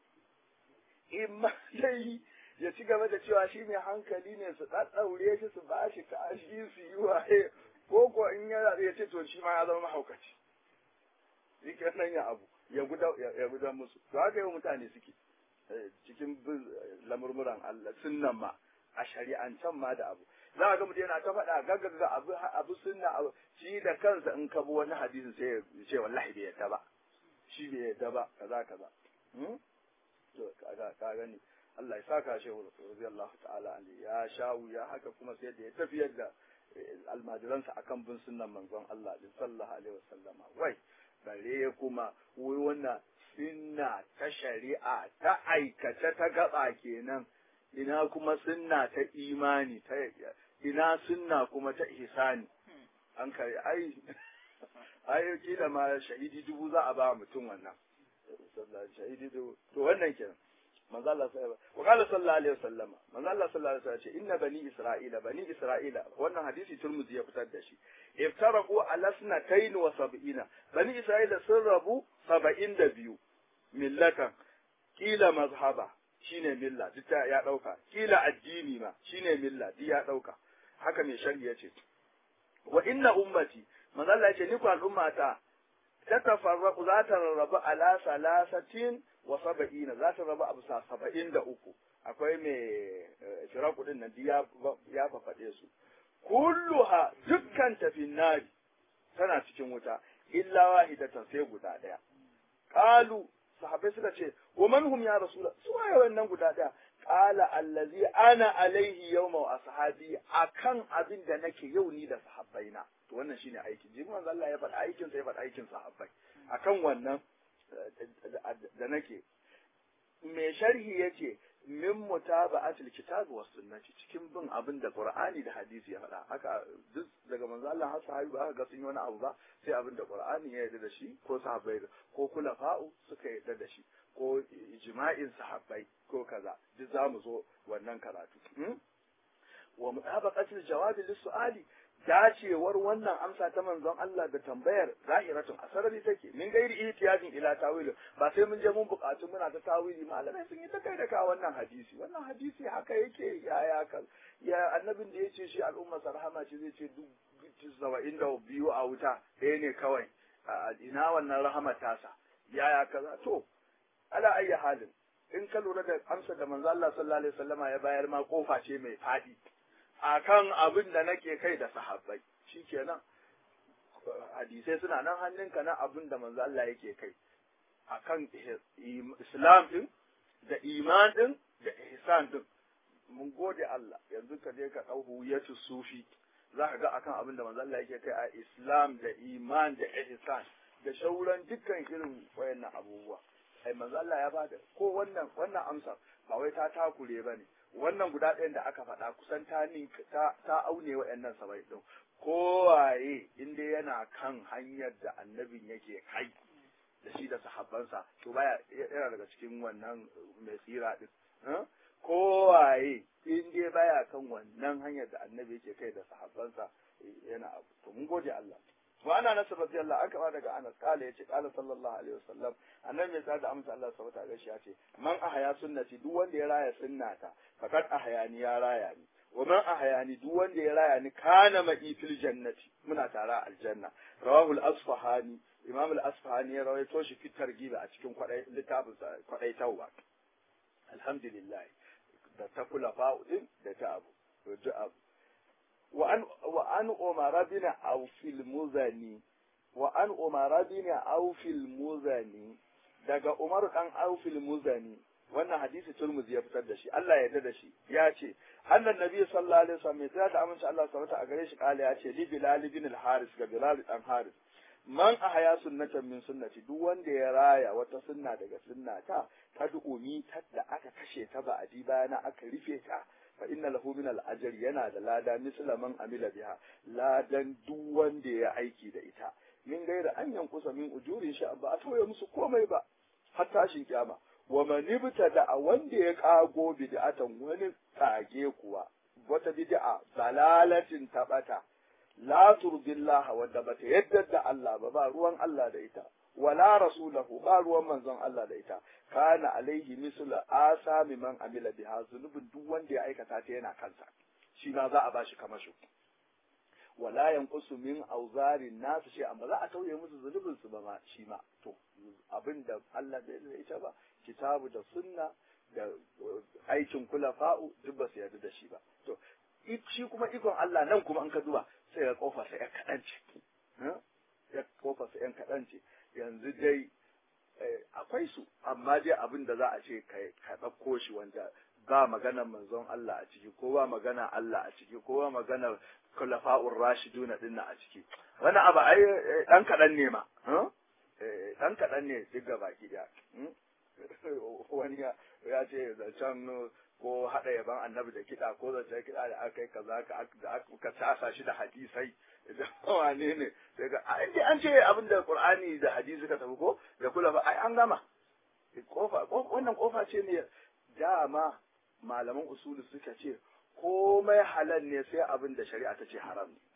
A: in ma dai ya ci gaba da cewa shi mai hankali ne su ɗaɗɗaure shi su ba shi kashi su yi waye ko ko in ya ya ce to shi ma ya zama mahaukaci shi nan ya abu ya guda ya guda musu to haka yau mutane suke cikin bin lamurmuran Allah sunnan ma a shari'ancan ma da abu za a ga mutum yana ta faɗa gaggaga abu abu sunna abu shi da kansa in ka bi wani hadisi sai ya ce wallahi bai yadda ba shi bai yadda ba kaza kaza to kaga ka gani Allah ya saka shi radiyallahu ta'ala anhu ya shawu ya haka kuma sai da ya tafiyar da almajiransa akan bin sunnan manzon Allah din sallallahu alaihi wasallama wai bare kuma wai wannan sunna ta shari'a ta aikace ta gaba kenan ina kuma sunna ta imani ta ina sunna kuma ta ihsani an kare ai ai kila ma shahidi dubu za a ba mutum wannan shahidi dubu to wannan kenan manzo Allah sai wa qala sallallahu alaihi wasallam manzo Allah sallallahu alaihi wasallam ce inna bani isra'ila bani isra'ila wannan hadisi turmuzi ya fitar da shi iftaraqu ala snatayn wa sab'ina bani isra'ila sun rabu 72 millatan kila mazhaba shine milla duk ya dauka kila addini ma shine milla duk ya dauka haka mai sharhi yace wa inna ummati manzo Allah yace ni ku al'ummata ta tafarraqu za ta rarrabu ala salasatin wa saba'ina za ta rabu abu sa saba'in da uku akwai mai firaku din nan ya ya fafaɗe su kulluha dukkan tafin nari tana cikin wuta illa wahidatan sai guda daya qalu sahabbai suka ce wa man hum ya rasula su waye wannan guda daya qala allazi ana alaihi yawma wa ashabi akan abin da nake yau ni da sahabbaina to wannan shine aiki jin manzo Allah ya faɗa aikin sa ya faɗa aikin sahabbai akan wannan da nake mai sharhi yace min mutaba'atil kitab was sunnati cikin bin abin da qur'ani da hadisi ya faɗa haka duk daga manzo Allah har sahabi ba ga sun yi wani abu ba sai abin da qur'ani ya yarda da shi ko sahabbai ko kulafa'u suka yarda da shi ko ijma'in sahabbai ko kaza duk zamu zo wannan karatu wa mutabaqatil jawabi lis-su'ali dacewar wannan amsa ta manzon Allah da tambayar zahiratun asarari take min gairi ihtiyajin ila tawili ba sai mun je mun buƙatu muna ta tawili malamai sun yi ta kai da ka wannan hadisi wannan hadisi haka yake yaya ka ya annabin da yace shi al'umma sarhama ce zai ce duk saba'in da biyu a wuta ɗaya ne kawai ina wannan rahama tasa yaya kaza to ala ayyi halin in ka lura da amsa da manzo Allah sallallahu alaihi wasallama ya bayar ma kofa ce mai faɗi akan abin da nake kai da sahabbai shikenan hadisai suna nan hannunka na abin da manzo Allah yake kai akan islam din da iman din da ihsan din mun gode Allah yanzu ka je ka dau huyatu sufi za ka ga akan abin da manzo Allah yake kai a Islam da iman da ihsan da shauran dukkan irin wayannan abubuwa ai manzo Allah ya bada ko wannan wannan amsa ba wai ta takure bane wannan guda ɗayan da aka faɗa kusan ta ta ta aune wayannan sabai din kowaye inda yana kan hanyar da annabin yake kai da shi da sahabbansa to baya yana daga cikin wannan mai tsira din kowaye in dai baya kan wannan hanyar da annabi yake kai da sahabbansa yana abu to mun gode Allah wa ana nasu rabbi Allah aka ba daga Anas kala yace kala sallallahu alaihi wasallam annabi mai tsada amsa Allah subhanahu wa ta'ala yace man ahaya sunnati duk wanda ya raya sunnata fakat ahayani ya raya ni wa man ahayani duk wanda ya raya ni kana ma'i fil jannati muna tara aljanna rawahu al-asfahani imam al-asfahani ya rawaito shi fi targiba a cikin kwadai littafin kwadai tauba alhamdulillah da ta kula fa'udin da ta abu da abu wa an wa an umara bin awfil muzani wa an umara bin awfil muzani daga umar dan awfil muzani wannan hadisi turmuzi ya fitar da shi Allah ya yarda da shi ya ce annan nabi sallallahu alaihi wasallam mai tsaya ta amince Allah subhanahu a gare shi kala ya ce li bilal bin al haris ga bilal dan haris man ahya sunnatan min sunnati duk wanda ya raya wata sunna daga sunnata ta du'umi da aka kashe ta ba adi bayana aka rufe ta fa inna lahu min al ajr yana da lada misla man amila biha ladan duk wanda ya aiki da ita min gaira an yankusa min ujurin sha ba a tauye musu komai ba har tashin kiyama wa man da wanda ya kago bid'atan wani kage kuwa wata bid'a dalalatin tabata la turdillaha wadda bata yadda da Allah ba ba ruwan Allah da ita wala rasulahu ba ruwan manzon Allah da ita kana alaihi mislu asami man amila biha zunubin duk wanda ya aikata ta yana kansa shi ma za a bashi kamar shi wala yanqusu min auzarin nasu shi amma za a tauye musu zunubin su ba ma shi ma to abinda Allah bai da ita ba kitabu da sunna da aikin kulafa'u duk ba su yarda da shi ba to shi kuma ikon Allah nan kuma an ka duba sai ya kofa sai ya kaɗan ce ya kofa sai ya kaɗan ce yanzu dai akwai su amma dai abin da za a ce ka ɗauko shi wanda ba maganar manzon Allah a ciki ko ba magana Allah a ciki ko ba maganar kulafa'ur rashiduna dinna a ciki wani abu ai dan kaɗan ne ma dan kaɗan ne duk ga baki da wani ya ce zancen ko haɗa yaban annabi da kiɗa ko zancen kiɗa da aka yi kaza da aka tasa shi da hadisai da wane ne sai ga an ce abin da qur'ani da hadisi ka tafi ko da kula ba ai an gama kofa wannan kofa ce ne dama malaman usulu suka ce komai halal ne sai abin da shari'a ta ce haram ne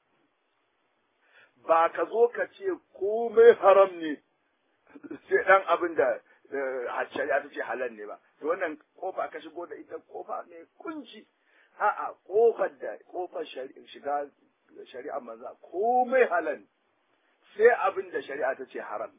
A: ba ka zo ka ce komai haram ne sai dan abin da shari'a ta ce halal ne ba to wannan kofa ka shigo da ita kofa ne kunci a'a kofar da kofar shiga shari'a manza komai halal sai abin da shari'a ta ce haram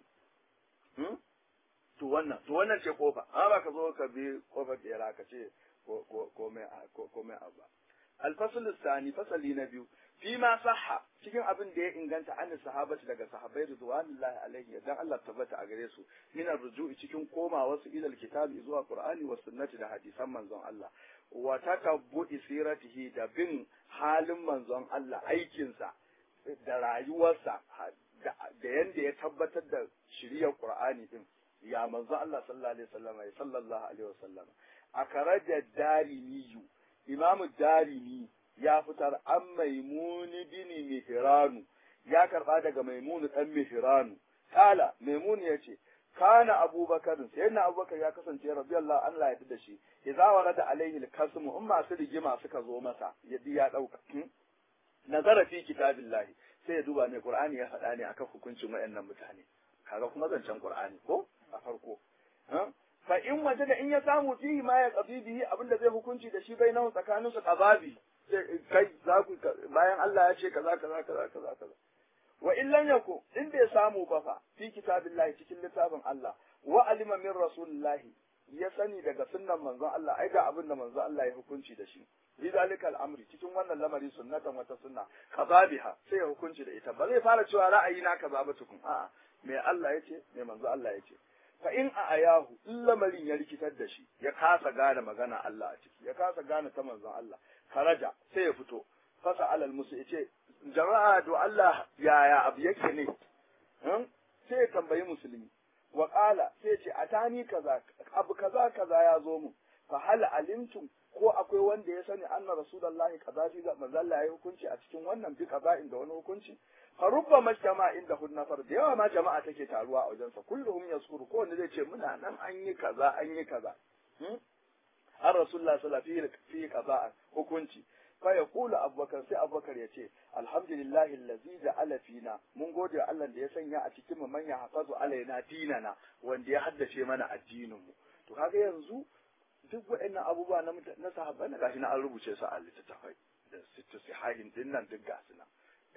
A: to wannan to wannan ce kofa amma ba ka zo ka bi kofar da ka ce komai komai abu alfasul sani fasali na biyu fi ma sahha cikin abin da ya inganta an sahabati daga sahabbai ridwanullahi alaihi dan Allah tabbata a gare su min arju'i cikin koma wasu ilal kitabi zuwa qur'ani wa sunnati da hadisan manzon Allah wa takabbu'i siratihi da bin halin manzon Allah aikinsa da rayuwarsa da yanda ya tabbatar da shiriyar qur'ani din ya manzon Allah sallallahu alaihi wasallam ya sallallahu alaihi wasallam akaraja darimiyu imamu darimi ya fitar an maimuni bini mihiranu ya karba daga maimunu dan mihiranu kala maimunu ya ce kana abubakar sai na abubakar ya kasance radiyallahu Allah ya da shi idza warada alaihi al-kasmu in masu rigima suka zo masa yadda ya dauka nazara fi kitabillahi sai ya duba ne qur'ani ya faɗa ne akan hukuncin wayannan mutane kaga kuma zancen qur'ani ko a farko fa in waje da in ya samu fihi ma ya qabi bihi abinda zai hukunci da shi bai nahu tsakanin su qababi kai za ku bayan Allah ya ce kaza kaza kaza kaza kaza wa in lam yaku in bai samu ba fa fi kitabillahi cikin littafin Allah wa alima min rasulillahi ya sani daga sunnan manzon Allah ai ga abin da manzon Allah ya hukunci da shi bi zalika al'amri cikin wannan lamari sunnatan wata sunna kazabiha sai ya hukunci da ita ba zai fara cewa ra'ayi na kaza ba tukun a'a me Allah ya ce me manzon Allah ya ce fa in a ayahu in lamarin ya rikitar da shi ya kasa gane magana Allah a ciki ya kasa gane ta manzon Allah karaja sai ya fito fasa alal musu yace jama'a do Allah yaya abu yake ne sai ya tambayi musulmi wa qala sai ce atani kaza abu kaza kaza ya zo mu fa hal alimtum ko akwai wanda ya sani anna rasulullahi kaza shi ga manzo Allah ya hukunci a cikin wannan bi kaza inda wani hukunci fa rubba majtama inda hun nafar da yawa ma jama'a take taruwa a wajensa kulluhum yaskuru ko wanda zai ce muna nan an yi kaza an yi kaza an rasulullah sallallahu alaihi fi kaza hukunci fa yaqulu abubakar sai abubakar ya ce alhamdulillahi allazi ja'ala fina mun gode Allah da ya sanya a cikin mu manya hafazu alaina dinana wanda ya haddace mana addinin mu to kaga yanzu duk waɗannan abubuwa na na sahabbai na gashi na an rubuce su a littattafai da sittu sihahin din nan duk gasu nan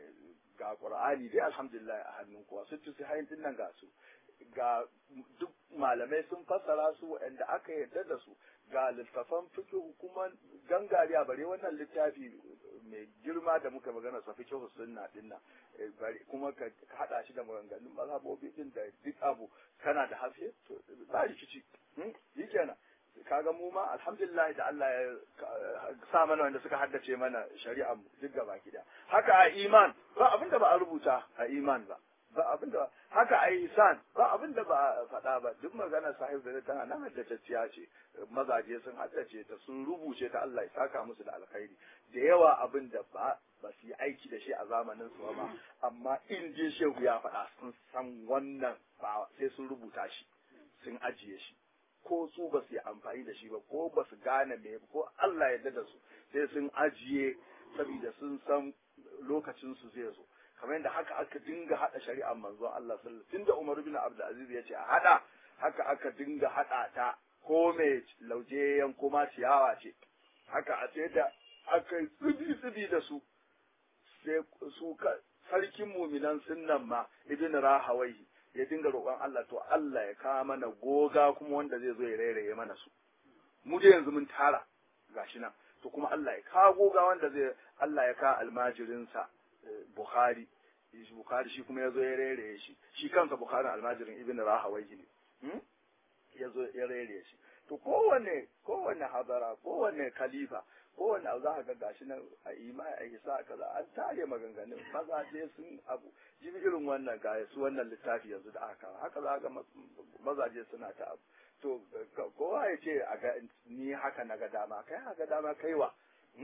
A: ga qur'ani dai alhamdulillah a hannun kowa sittu sihahin din nan ga su ga duk malamai sun fassara su waɗanda aka yarda da su ga littafan fiqh kuma gangariya bare wannan littafi mai girma da muka magana sa fiqh sunna din nan kuma ka hada shi da maganganun mazhabobi din da duk abu kana da hafiye to ba rikici yi kenan kaga mu ma alhamdulillah da Allah ya sa mana wanda suka haddace mana shari'a mu duk gaba gida haka a iman ba abinda ba a rubuta a iman ba ba abinda haka a ihsan ba abinda ba a faɗa ba duk magana sahib da tana nan haddacciya ce mazaje sun haddace ta sun rubuce ta Allah ya saka musu da alkhairi da yawa abinda ba ba su yi aiki da shi a zamanin su ba amma in je shehu ya faɗa sun san wannan ba sai sun rubuta shi sun ajiye shi ko su ba su yi amfani da shi ba ko ba su gane me ko Allah ya da su sai sun ajiye saboda sun san lokacin su zai zo kamar yadda haka aka dinga hada shari'ar manzon Allah sallallahu alaihi tunda Umar bin Abdul Aziz ya ce a hada haka aka dinga hada ta ko mai lauje yanko ma ciyawa ce haka a sai da aka yi tsibi tsibi da su sai su sarkin muminan sunnan ma ibn rahawaihi ya dinga roƙon Allah to Allah ya kawo mana goga kuma wanda zai zo ya rairaye mana su mu dai yanzu mun tara gashi nan to kuma Allah ya kawo goga wanda zai Allah ya kawo almajirinsa Bukhari Bukhari shi kuma ya zo ya rairaye shi shi kansa Bukhari almajirin Ibn Rahawayhi ne ya zo ya rairaye shi to kowanne kowanne hadara kowanne khalifa kowanne abu za ka ga gashi nan a ima a isa kaza an tare maganganun mazaje sun abu jibi irin wannan ga su wannan littafi yanzu da aka kawo haka za ga mazaje suna ta abu to kowa ya ce a ga ni haka na ga dama kai haka dama kaiwa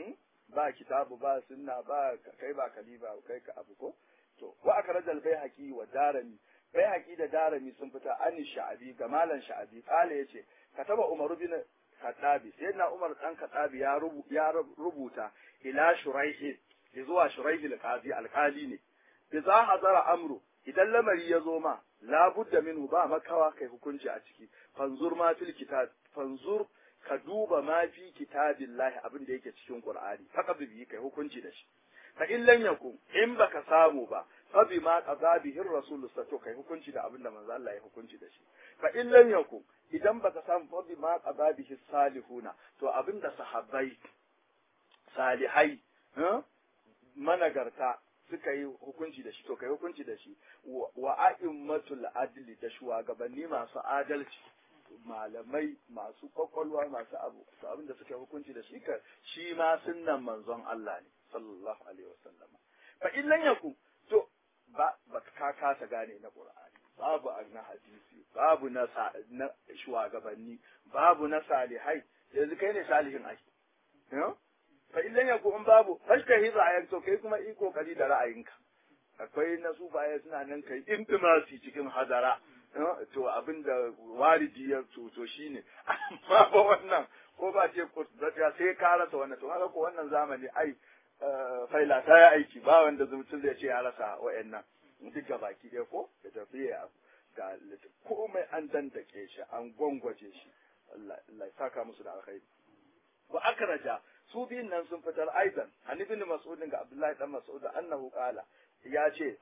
A: ba kitabu ba sunna ba kai ba kaliba kai ka abu ko to wa aka rajal bai haƙi wa darami bai haƙi da darami sun fita ani sha'abi ga malan sha'abi kala yace kataba umaru bin Khattabi sai na Umar dan Khattabi ya ya rubuta ila Shuraihi zuwa Shuraihi al-Qazi alkali ne idza hazara amru idan lamari ya zo ma la budda minhu ba makawa kai hukunci a ciki fanzur ma fil kitab fanzur ka duba ma fi kitabillahi abin da yake cikin Qur'ani faqad bi kai hukunci da shi fa in lam yakun in baka samu ba fa bima qada bihi ar-rasul to kai hukunci da abin da manzo Allah ya hukunci da shi fa in lam yakun idan baka samu fa bima qada bihi salihuna to abin da sahabbai salihai managarta suka yi hukunci da shi to kai hukunci da shi wa a'immatul adli da shugabanni masu adalci malamai masu kwakwalwa masu abu to abin da suka yi hukunci da shi ka shi ma sunnan manzon Allah ne sallallahu alaihi wasallam fa in lam yakun to ba ba ka kasa gane na Qur'ani babu na hadisi babu na na shugabanni babu na salihai yanzu kai ne salihin ai fa in lam yakun in babu fashtahi ra'ayin to kai kuma yi kokari da ra'ayinka akwai na sufaye suna nan kai intimasi cikin hadara to abin da walidi ya to shine amma ba wannan ko ba ce ko sai ka rasa wannan to haka ko wannan zamani ai faila ta yi aiki ba wanda mutum zai ce ya rasa wa'annan duk ga baki ɗaya ko da tafiya ga komai an dandake shi an gwangwaje shi Allah ya saka musu da alkhairi wa akraja su biyun nan sun fitar aidan an ibn mas'ud ga abdullahi dan mas'ud annahu qala ya ce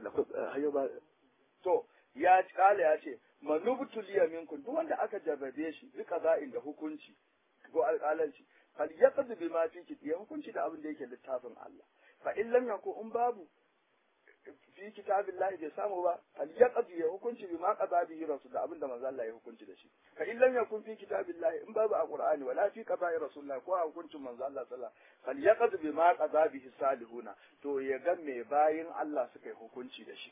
A: to ya kala ya ce manubtul yaminku duk wanda aka jarrabe shi duka za'in da hukunci ko alƙalanci fal yaqdi bima fi ya hukunci da abin da yake littafin Allah fa in lam yakun in babu fi kitabillahi bai samu ba al yaqdi ya hukunci bi ma qada bihi rasul da abinda manzo Allah ya hukunci da shi fa in lam yakun fi kitabillahi in babu a qur'ani wala fi qada'i rasulullah ko a hukuncin manzo Allah sallallahu alaihi wasallam fal bi ma qada bihi salihuna to ya ga me bayin Allah suka yi hukunci da shi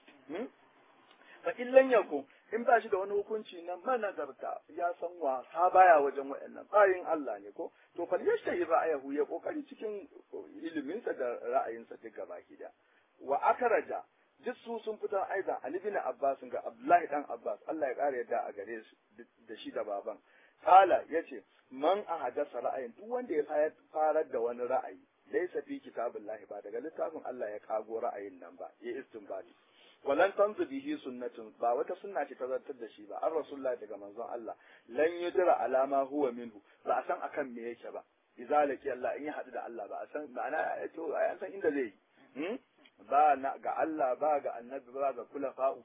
A: fa in lam yakun in ba shi da wani hukunci na managarta ya san wasa baya wajen waɗannan bayin Allah ne ko to fal yashtahi ra'ayahu ya kokari cikin iliminsa da ra'ayinsa duk gaba da wa akaraja duk su sun fitar aidan Ali bin Abbas ga Abdullahi dan Abbas Allah ya kare yadda a gare su da shi da baban kala yace man ahadasa ra'ayin duk wanda ya farar da wani ra'ayi laysa fi kitabillahi ba daga littafin Allah ya kago ra'ayin nan ba ya istinbadi walan tanzu bihi sunnatun ba wata sunna ce ta zartar da shi ba an rasulullahi daga manzon Allah lan yudra alama huwa minhu ba a san akan me yake ba idza laki Allah in ya hadu da Allah ba a san ma'ana to an san inda zai yi ba na ga Allah ba ga annabi ba ga kulafa'u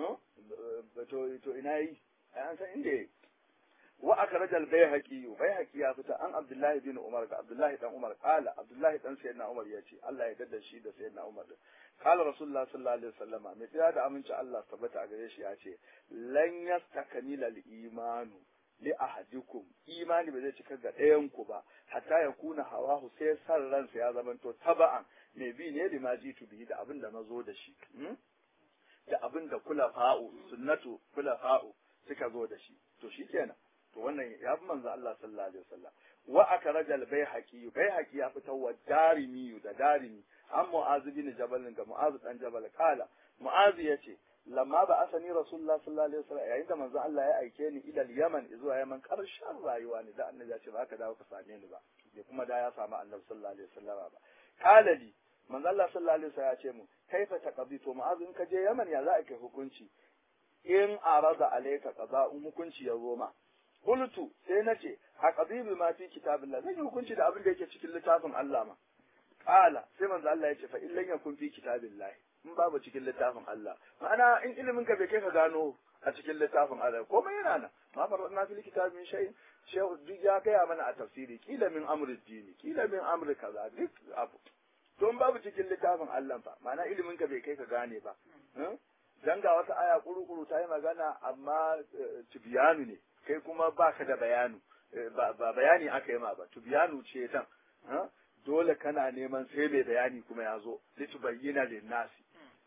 A: to to ina yi an san inda yi wa akhraja al-bayhaqi bayhaqi ya fita an abdullahi bin umar ga abdullahi dan umar qala abdullahi dan sayyidina umar yace Allah ya dada shi da sayyidina umar qala rasulullah sallallahu alaihi wasallama mai tsaya da aminci Allah tabbata a gare shi yace lan yastakmila al-imanu li ahadikum imani ba zai cika ga ɗayan ku ba hatta ya kuna hawahu sai san ransa ya zamanto taba'an me bi ne lima jitu bihi da abin da na zo da shi da abin da kula fa'u sunnatu kula fa'u suka zo da shi to shikenan to wannan ya fi manzo Allah sallallahu alaihi wasallam wa akraja al bayhaqi bayhaqi ya fitar wa darimi da darimi an mu'az bin jabal ga mu'az dan jabal kala mu'az yace lamma ba asani rasulullah sallallahu alaihi wasallam yayin da manzo Allah ya aike ni ila yaman zuwa yaman karshen rayuwa ne da annabi ya ce ba ka dawo ka same ni ba bai kuma da ya samu annabi sallallahu alaihi wasallam ba kala li manzo Allah sallallahu alaihi wasallam ya ce mu kaifa taqdi to mu'az in ka je yaman ya za a kai hukunci in arada alayka qada'un hukunci ya zo ma Qultu sai na ce a qadibi ma fi kitabillah zan yi hukunci da abin da yake cikin littafin Allah ma qala sai manzo Allah ya ce fa illan yakun fi kitabillah in babu cikin littafin Allah ma'ana in ilimin ka bai kai ka gano a cikin littafin Allah komai yana nan ma farna fil kitabi min shay shehu duk ya gaya mana a tafsiri kila min amri dini kila min amri kaza duk abu to in babu cikin littafin Allah fa ma'ana ilimin ka bai kai ka gane ba dan ga wata aya kuru-kuru ta yi magana amma tibiyanu ne kai kuma baka da bayanu ba bayani aka yi ma ba tibiyanu ce tan dole kana neman sai mai bayani kuma ya zo litubayyana linnasi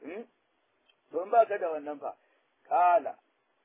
A: don baka da wannan fa kala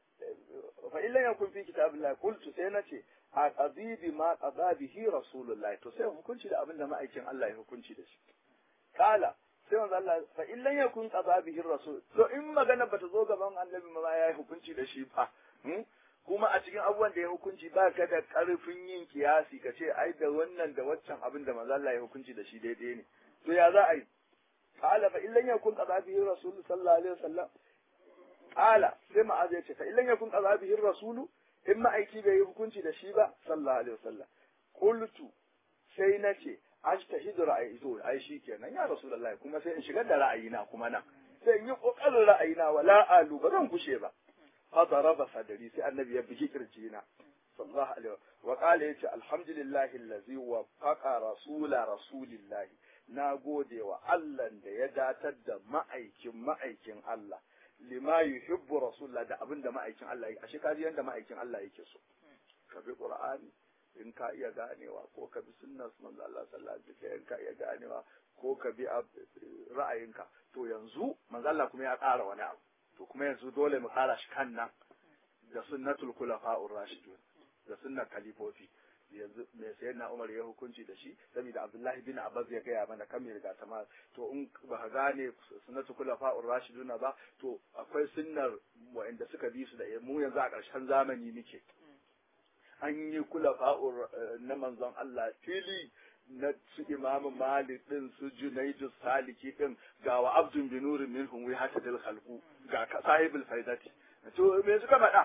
A: fa illa yakun fi kitabillah qultu sai nace a qadibi ma qada bihi rasulullah to sai hukunci da abin da ma'aikin Allah ya hukunci da shi kala sai wanzu Allah fa in lam yakun qada bihi rasul to in magana bata zo gaban annabi ma ya hukunci da shi fa kuma a cikin abubuwan da ya hukunci ba ka da karfin yin kiyasi ka ce ai da wannan da waccan abin da manzo Allah ya hukunci da shi daidai ne to ya za a yi qala fa in lam yakun qada bihi rasul sallallahu alaihi wasallam qala sai ma'az ya ce fa in lam yakun qada bihi rasul in ma'aiki bai yi hukunci da shi ba sallallahu alaihi wasallam qultu sai na ce ajtahidu ra'ayi to ai shikenan ya rasulullahi kuma sai in shigar da ra'ayina kuma nan sai in yi kokarin ra'ayina wala alu ba zan gushe ba fa daraba sadri sai annabi ya bigi kirjina sallallahu alaihi wa qala yace alhamdulillahi allazi wafaqa rasula rasulillahi na gode wa Allah da ya datar da ma'aikin ma'aikin Allah lima yuhibbu rasulullah da abinda ma'aikin Allah yake ashe kaji yanda ma'aikin Allah yake so ka bi qur'ani in ka iya ganewa ko ka bi sunnar manzo Allah sallallahu alaihi wasallam in ka iya ganewa ko ka bi ra'ayinka to yanzu manzo Allah kuma ya ƙara wani abu to kuma yanzu dole mu ƙara shi kan nan da sunnatul khulafa'ur rashidun da sunnar khalifofi yanzu me sai na Umar ya hukunci da shi saboda Abdullahi bin Abbas ya gaya mana kan mai riga ma to in ba ka gane sunnatul khulafa'ur rashiduna ba to akwai sunnar wa'anda suka bi su da mu yanzu a ƙarshen zamani muke an yi kula fa'ur na manzon Allah fili na su imamu malik din su junaidu saliki din ga wa abdun binuri minhum wi hata dal khalqu ga sahibul faidati to me suka faɗa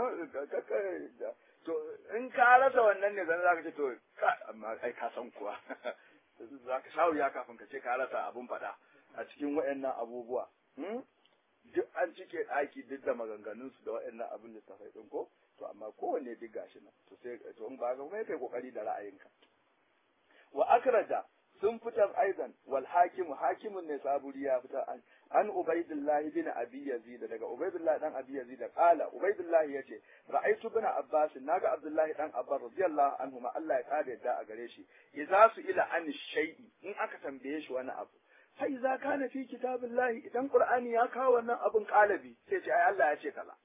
A: to in ka rasa wannan ne zan zaka ce to amma kai ka san kuwa zaka shawo ya kafin ka ce ka rasa abun faɗa a cikin waɗannan abubuwa duk an cike ɗaki duk da maganganunsu da waɗannan abin littafai ɗin ko to amma kowanne duk gashi nan to sai to in ba ga kuma kai kokari da ra'ayinka wa akraja sun fitar aidan wal hakimu hakimun ne saburi ya fitar an an ubaidillahi bin abi yazid daga ubaidillahi dan abi yazid qala ubaidillahi yace ra'aytu bin abbas naga abdullahi dan abbas radiyallahu anhu ma Allah ya kare yadda a gare shi idza su ila an shay'i in aka tambaye shi wani abu fa idza kana fi kitabillahi idan qur'ani ya kawo wannan abun kalabi sai ce ai Allah ya ce kaza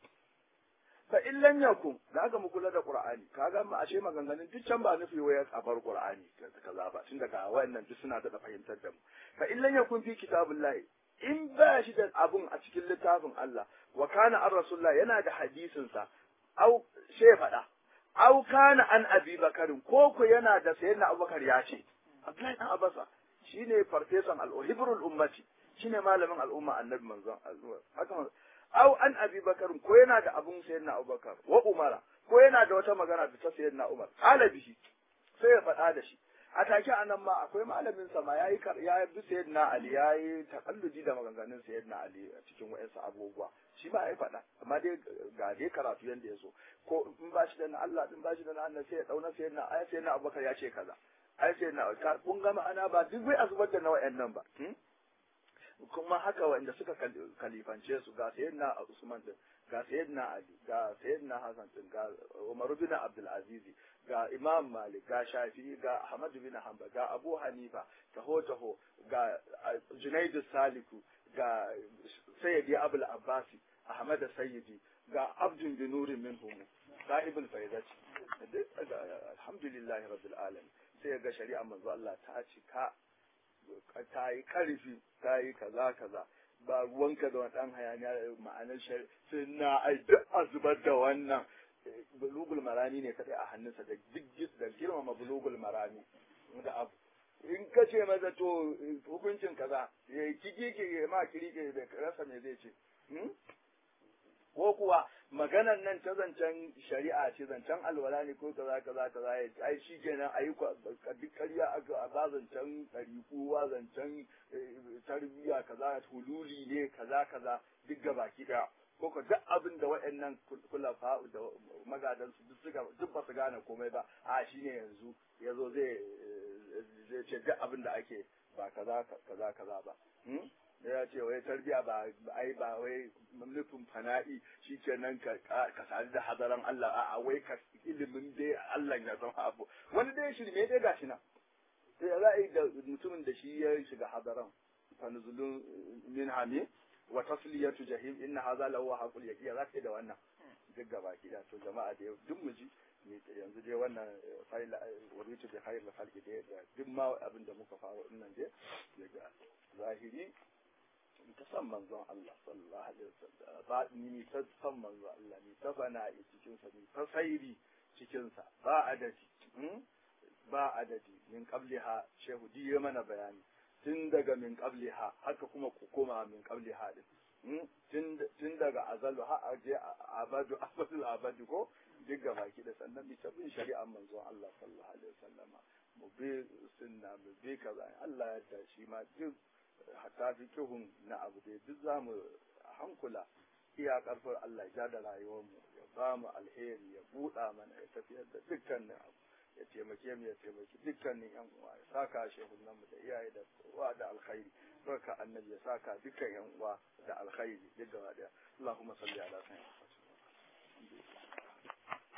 A: fa in lam yakun da aka mu kula da qur'ani kaga mu ashe maganganun duk can ba nufi waya a bar qur'ani kaza ba tun daga wayannan duk suna da fahimtar da mu fa in lam yakun fi kitabillahi in ba shi da abun a cikin littafin Allah wa kana ar rasulullah yana da hadisin sa au she faɗa au kana an abi bakarin ko ko yana da sayyidina abubakar ya ce Abdullahi dan Abasa shine farfesan al-hibrul ummati shine malamin al'umma annabi manzon haka au an abi bakarin ko yana da abun sayyidina abubakar wa umara ko yana da wata magana da ta sayyidina umar ala bihi sai ya faɗa da shi a take anan ma akwai malamin sa ma yayi ya bi sayyidina ali yayi takalludi da maganganun sayyidina ali a cikin wayansu abubuwa shi ma ya faɗa amma dai ga dai karatu yanda ya so ko in ba shi da na Allah din ba shi da na Allah sai ya dauna sayyidina ai sayyidina abubakar ya ce kaza ai sayyidina kun ga ma'ana ba duk bai azubar da na wayannan ba kuma haka wanda suka kalifance su ga sayyidina Usman din ga sayyidina Ali ga sayyidina Hassan din ga Umar bin Abdul Aziz ga Imam Malik ga Shafi'i ga Ahmad bin Hanbal ga Abu Hanifa taho taho ga Junaid Saliku ga Sayyidi Abul Abbasi Ahmad Sayyidi ga Abdul bin Nur minhum sahibul faidati alhamdulillah rabbil alamin sai ga shari'a manzo Allah ta cika ta yi ƙarfi ta yi kaza kaza ba ruwanka da wani ɗan hayaniya ma'anar sai na ai duk a zubar da wannan bulugul marami ne kaɗai a hannunsa da duk da girmama bulugul marami da abu in ka ce maza to hukuncin kaza ya yi kiki ke ma kirike da rasa me zai ce ko kuwa maganar nan ta zancen shari'a ce zancen alwala ne ko kaza kaza kaza ya ai shi kenan a yi duk ƙarya a ba zancen ɗariƙuwa zancen tarbiyya kaza hululi ne kaza kaza duk ga baki ɗaya ko ko duk abin da waɗannan kulafa da magadan su duk ba su gane komai ba a shi ne yanzu ya zo zai zai ce duk abin da ake ba kaza kaza kaza ba ya ce wai tarbiya ba ai ba wai nufin fana'i shi ke nan ka sadu da hadaran Allah a wai ka ilimin dai Allah ya zama abu wani dai shirme dai gashi nan sai za a yi da mutumin da shi ya shiga hadaran fanzulun min hami wa tasliyatu jahim inna hadha lahu haqul yaqiya za ka yi da wannan duk gaba ki to jama'a da duk mu ji yanzu dai wannan fa'ila waritu bi khair la khalqi dai duk ma abin da muka faro dinnan dai daga zahiri ta san manzon Allah sallallahu alaihi wasallam ba ni ta san manzon Allah ni ta fana'i cikin sa ni ta sairi cikin sa ba adadi ba adadi min qabliha shehu diye mana bayani tun daga min qabliha haka kuma ku koma min qabliha din tun daga azalu har aje abadu abadul abadi ko duk gaba ki da sannan bi ta bin shari'ar manzon Allah sallallahu alaihi wasallama mu bi sunna mu bi kaza Allah ya da shi ma duk hatta fikihun na abu dai duk za mu hankula iya karfin Allah ya da rayuwarmu ya ba mu alheri ya buɗa mana ya tafiyar da dukkanin abu ya taimake mu ya taimaki dukkanin yan uwa ya saka shehunan mu da iyaye da uwa da alkhairi barka annabi ya saka dukkan yan uwa da alkhairi duk gaba daya Allahumma salli ala sayyidina